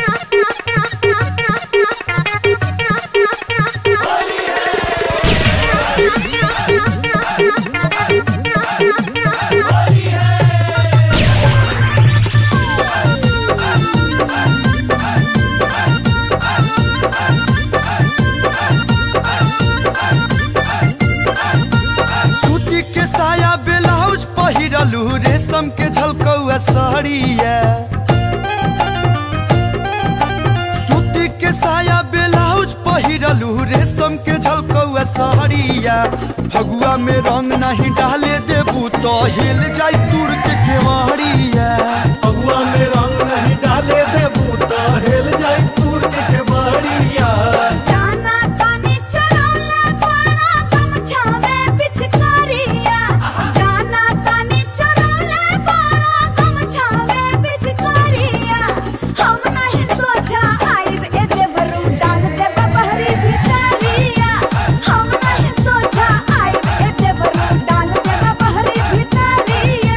S10: सूती के साया ब्लाउज पहिरलू रेशम के झलकौआ साड़िया रेशम के झलकौआ साड़िया फगुआ में रंग नहीं डाले देबू तो हिल जाई दूर के केवाड़िया
S16: फगुआ में रंग नहीं डाले देबू तो हिल जाई दूर के केवाड़िया
S12: जाना तानी चढ़ौला घोड़ा गमछा में पिचकारिया जाना तानी चढ़ौला घोड़ा गमछा में पिचकारिया हम नहीं सोचा आइब ए देवरू डाल दे बहरी भितरिया हम नहीं सोचा आइब ए देवरू डाल दे बहरी भितरिया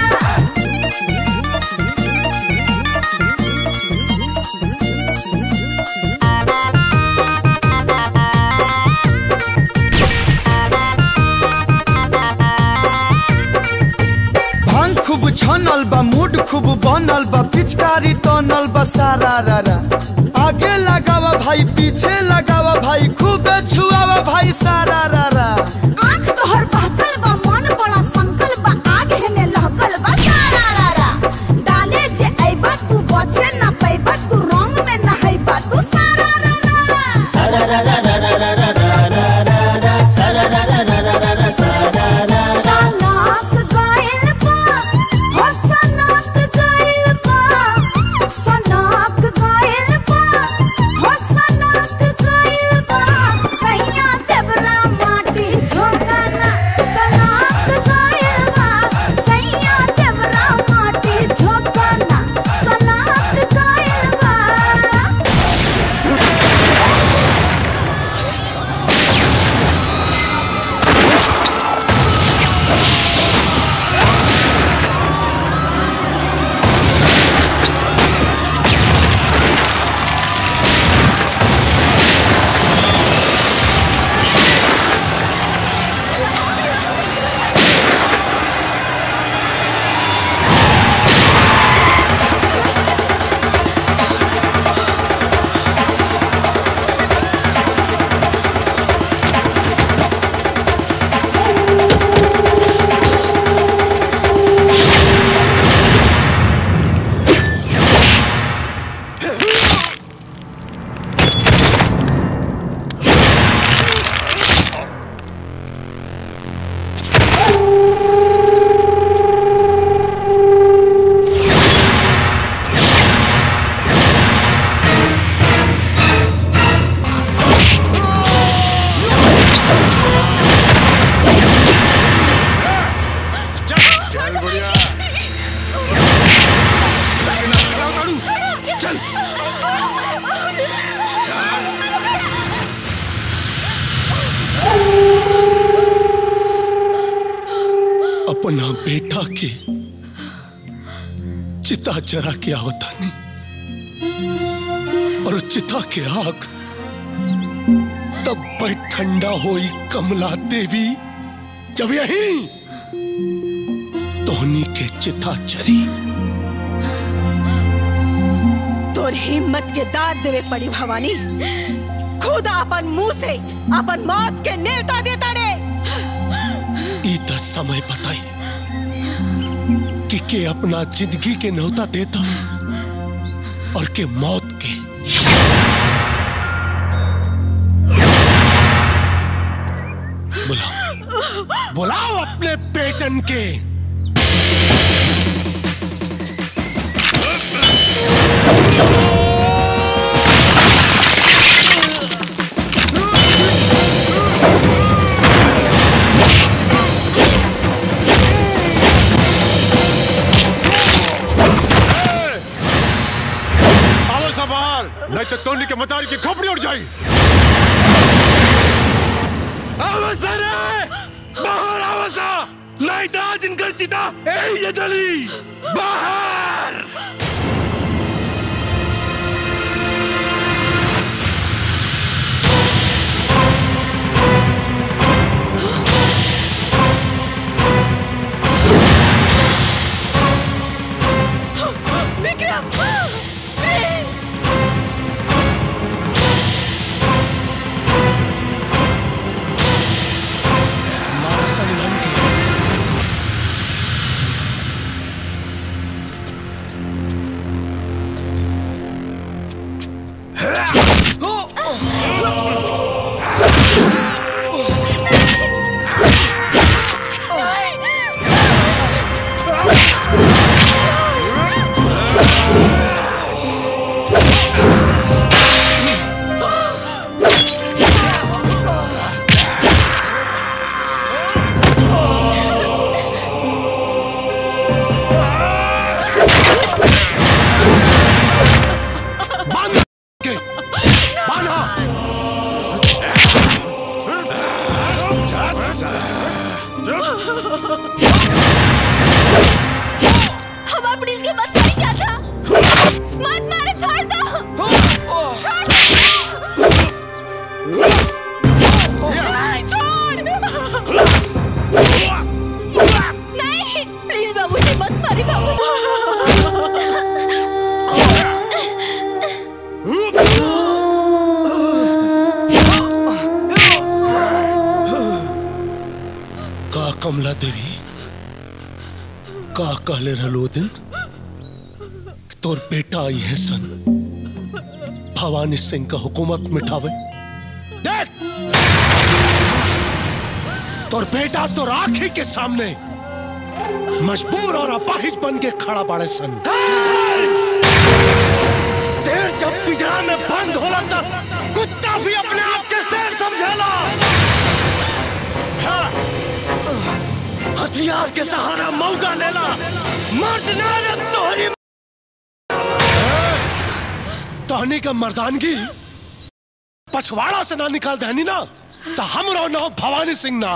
S10: भांग खूब छनल बा मूड खूब बनल बा पिचकारी तनल बा सारा रारा आगे लगावा भाई पीछे लगावा भाई खूब छुआवा भाई सारा रारा
S12: आँख तोहर बहकल बा मन बड़ा संकल बा आग हेने लहकल बा सारा रारा डाले जे अइबा तू बचे ना पैबा तू रंग में नहैबा तू सारा रारा
S16: सारा रा रा रा रा रा रा रा रा रा रा सारा रा रा रा रा रा रा सारा रा रा
S12: सनाक गइल बा हो सनाक गइल बा सनाक गइल बा हो सनाक गइल बा सैया देवरा माटी झोंकना सनाक गइल बा सैया देवरा माटी झोंकना सनाक गइल बा
S3: चल बुढ़िया चल
S1: अपना बेटा के चिता जरा के आवतानी और चिता के आग तब पर ठंडा होई कमला देवी जब यही तोहनी के चिता चरी
S20: तोर हिम्मत के दाद देवे पड़ी भवानी खुद अपन मुंह से अपन मौत के नेवता देता रे
S1: ई तो समय बताई कि के अपना जिंदगी के न्योता देता और के मौत के बुलाओ बुलाओ अपने बेटन के
S7: आओ सब बाहर नहीं तो टोली के मतारी की खोपड़ी उड़ जाएगी
S3: अवसर है बाहर आवसा नहीं तो आज इनकर चिता ए ये जली बाहर
S20: विक्रम प्लीज
S1: हमारा संगम के बांध के बांधा
S14: हम अपनी इसके मत मारी चाचा मत मारे छोड़ दो छोड़ दो नहीं, छोड़ नहीं प्लीज बाबूजी मत मारी
S1: का कमला देवी का कहले रहलो दिन तोर बेटा आई है सन भवानी सिंह का हुकूमत मिठावे देख तोर बेटा तोर आंखी के सामने मजबूर और अपाहिज बन के खड़ा पड़े सन शेर जब पिंजरा में बंद होला तब कुत्ता भी अपने आप के शेर समझेला हाँ। हथियार के सहारा मौका लेला मर्द ना रे तोहरी तोहनी का मर्दानगी पछवाड़ा से ना निकाल देनी ना तो हम रो ना भवानी सिंह ना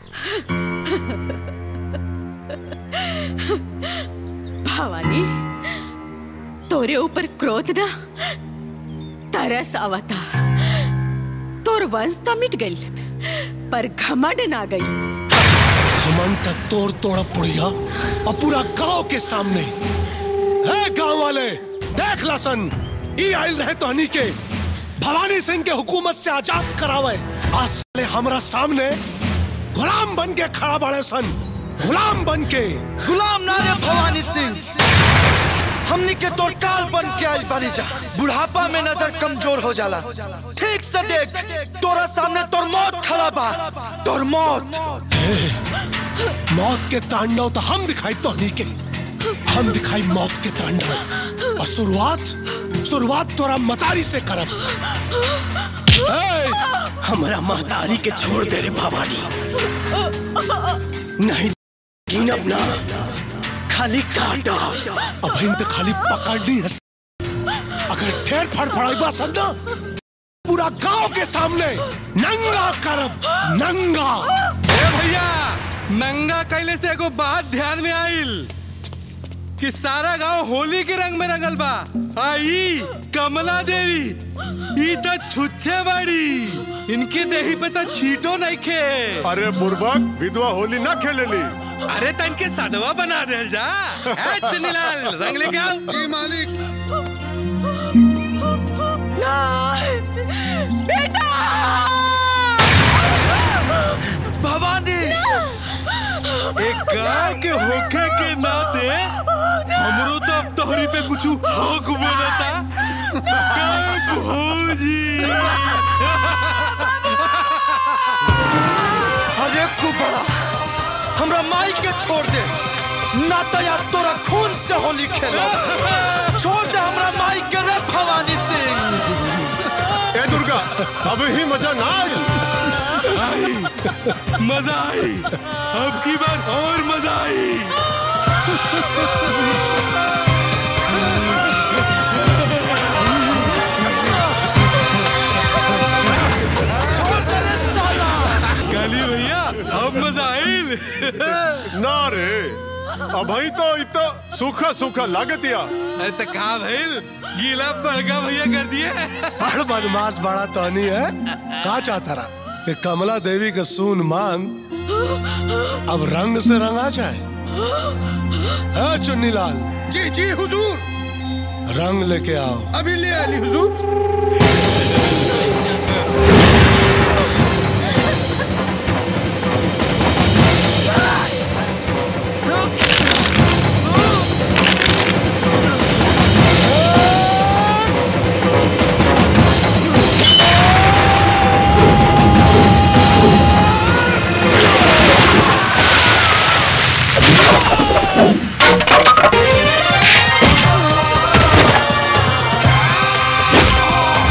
S17: भवानी तोरे ऊपर क्रोध ना तरस आवता तोर वंश तो मिट गई पर घमंड ना गई
S1: घमंड का तोड़ तोड़ा पुड़िया और पूरा गांव के सामने है गांव वाले देख लसन ई आयल रहे तोहनी के भवानी सिंह के हुकूमत से आजाद करावे आज साले हमरा सामने गुलाम बन के खड़ा बड़े सन गुलाम बन के
S18: गुलाम ना रे भवानी सिंह हमनी के तोर काल बन के आइल बानी जा बुढ़ापा में नजर कमजोर हो जाला ठीक से देख तोरा सामने तोर मौत खड़ा बा तोर मौत
S1: मौत के तांडव तो हम दिखाई तोहनी के हम दिखाई मौत के तांडव और शुरुआत शुरुआत तोरा मतारी से करब ए,
S16: हमारा महतारी के छोड़ दे रे भवानी नहीं गिनब ना खाली काटा
S1: अब इन पे खाली पकड़नी है अगर ठेर फड़फड़ाइबा संदा पूरा गांव के सामने नंगा करब नंगा
S3: ए भैया नंगा कैले से एगो बात ध्यान में आइल कि सारा गांव होली के रंग में रंगल बा आई कमला देवी ई तो छुच्छे बाड़ी इनके देही पे तो छीटो नहीं खे
S19: अरे बुर्बक विधवा होली ना खेलेली
S3: अरे तो इनके सदवा बना दे जा ए, चुन्नीलाल रंग लेके आओ
S11: जी मालिक
S14: बेटा
S18: भवानी
S3: एक गाय के होखे के नाते हमरो तो अब तोहरी पे कुछ हक बनता गाय भौजी
S18: अरे कुबड़ा हमरा माई के छोड़ दे ना तो यार तोरा खून से होली खेलो छोड़ दे हमरा माई के रे भवानी सिंह
S19: ए दुर्गा अब ही मजा ना आई
S3: आई मजा आई अब की बार और मजा आई काली भैया अब मजा आइल
S19: ना रे अब ही तो इतो सूखा सूखा लागतिया
S3: अरे तो का भइल गीला बड़का भैया कर दिए
S1: बड़ बदमाश बड़ा तोहनी है का चाहता रहा कि कमला देवी का सून मांग अब रंग से रंगा जाए है चुन्नीलाल
S11: जी जी हुजूर
S1: रंग लेके आओ
S11: अभी ले आली हुजूर
S12: Oh!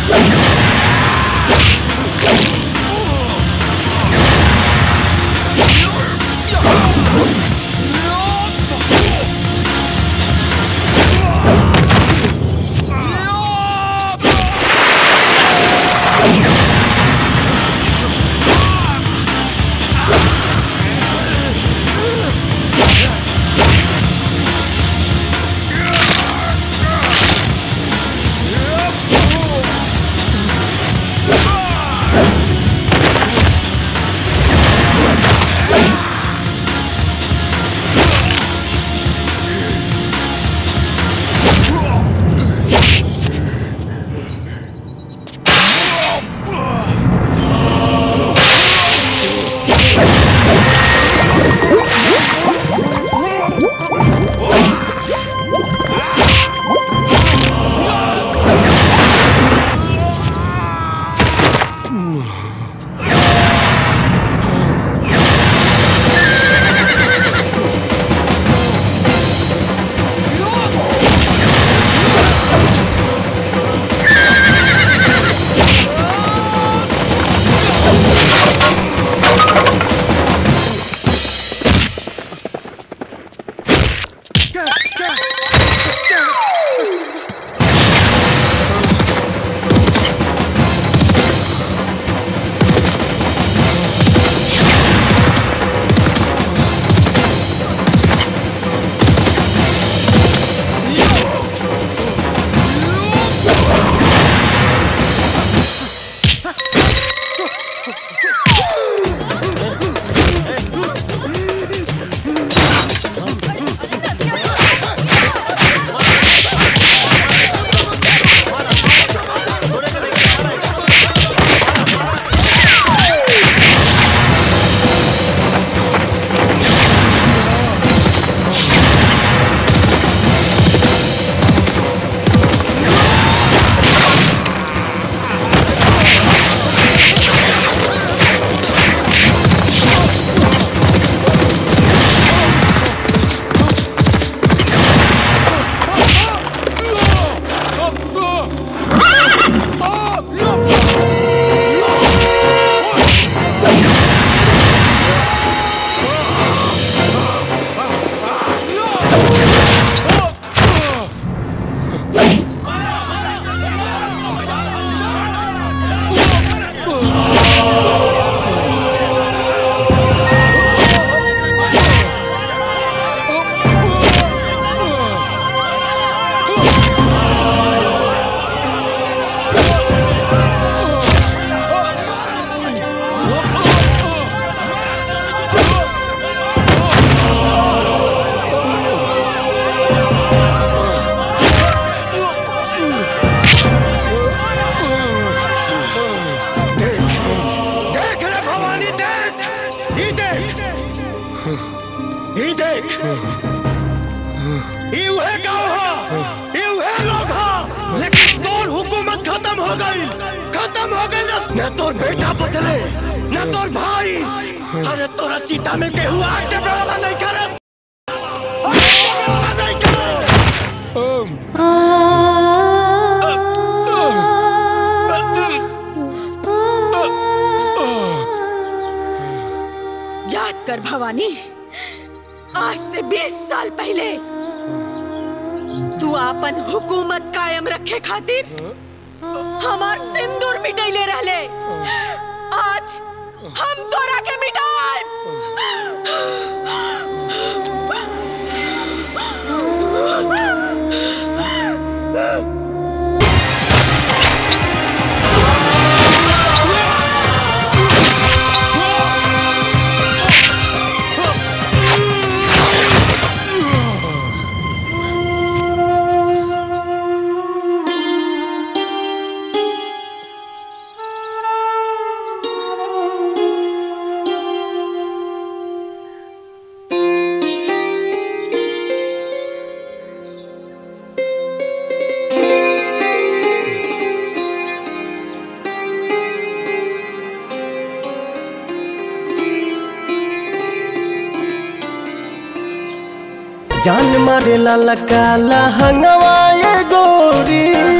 S16: ई देख ई उहे गांव हा ई उहे लोग हा लेकिन तोर हुकूमत खत्म हो गई खत्म हो गई रस न तोर बेटा बचले न तोर भाई अरे तोरा चीता में केहू आग के बराबर नहीं करे
S20: याद कर भवानी आज से 20 साल पहले तू अपन हुकूमत कायम रखे खातिर हमार सिंदूर मिटैले रहले आज हम तोरा के मिटाए
S16: जान मारे ला काला हंगवा ये गोरी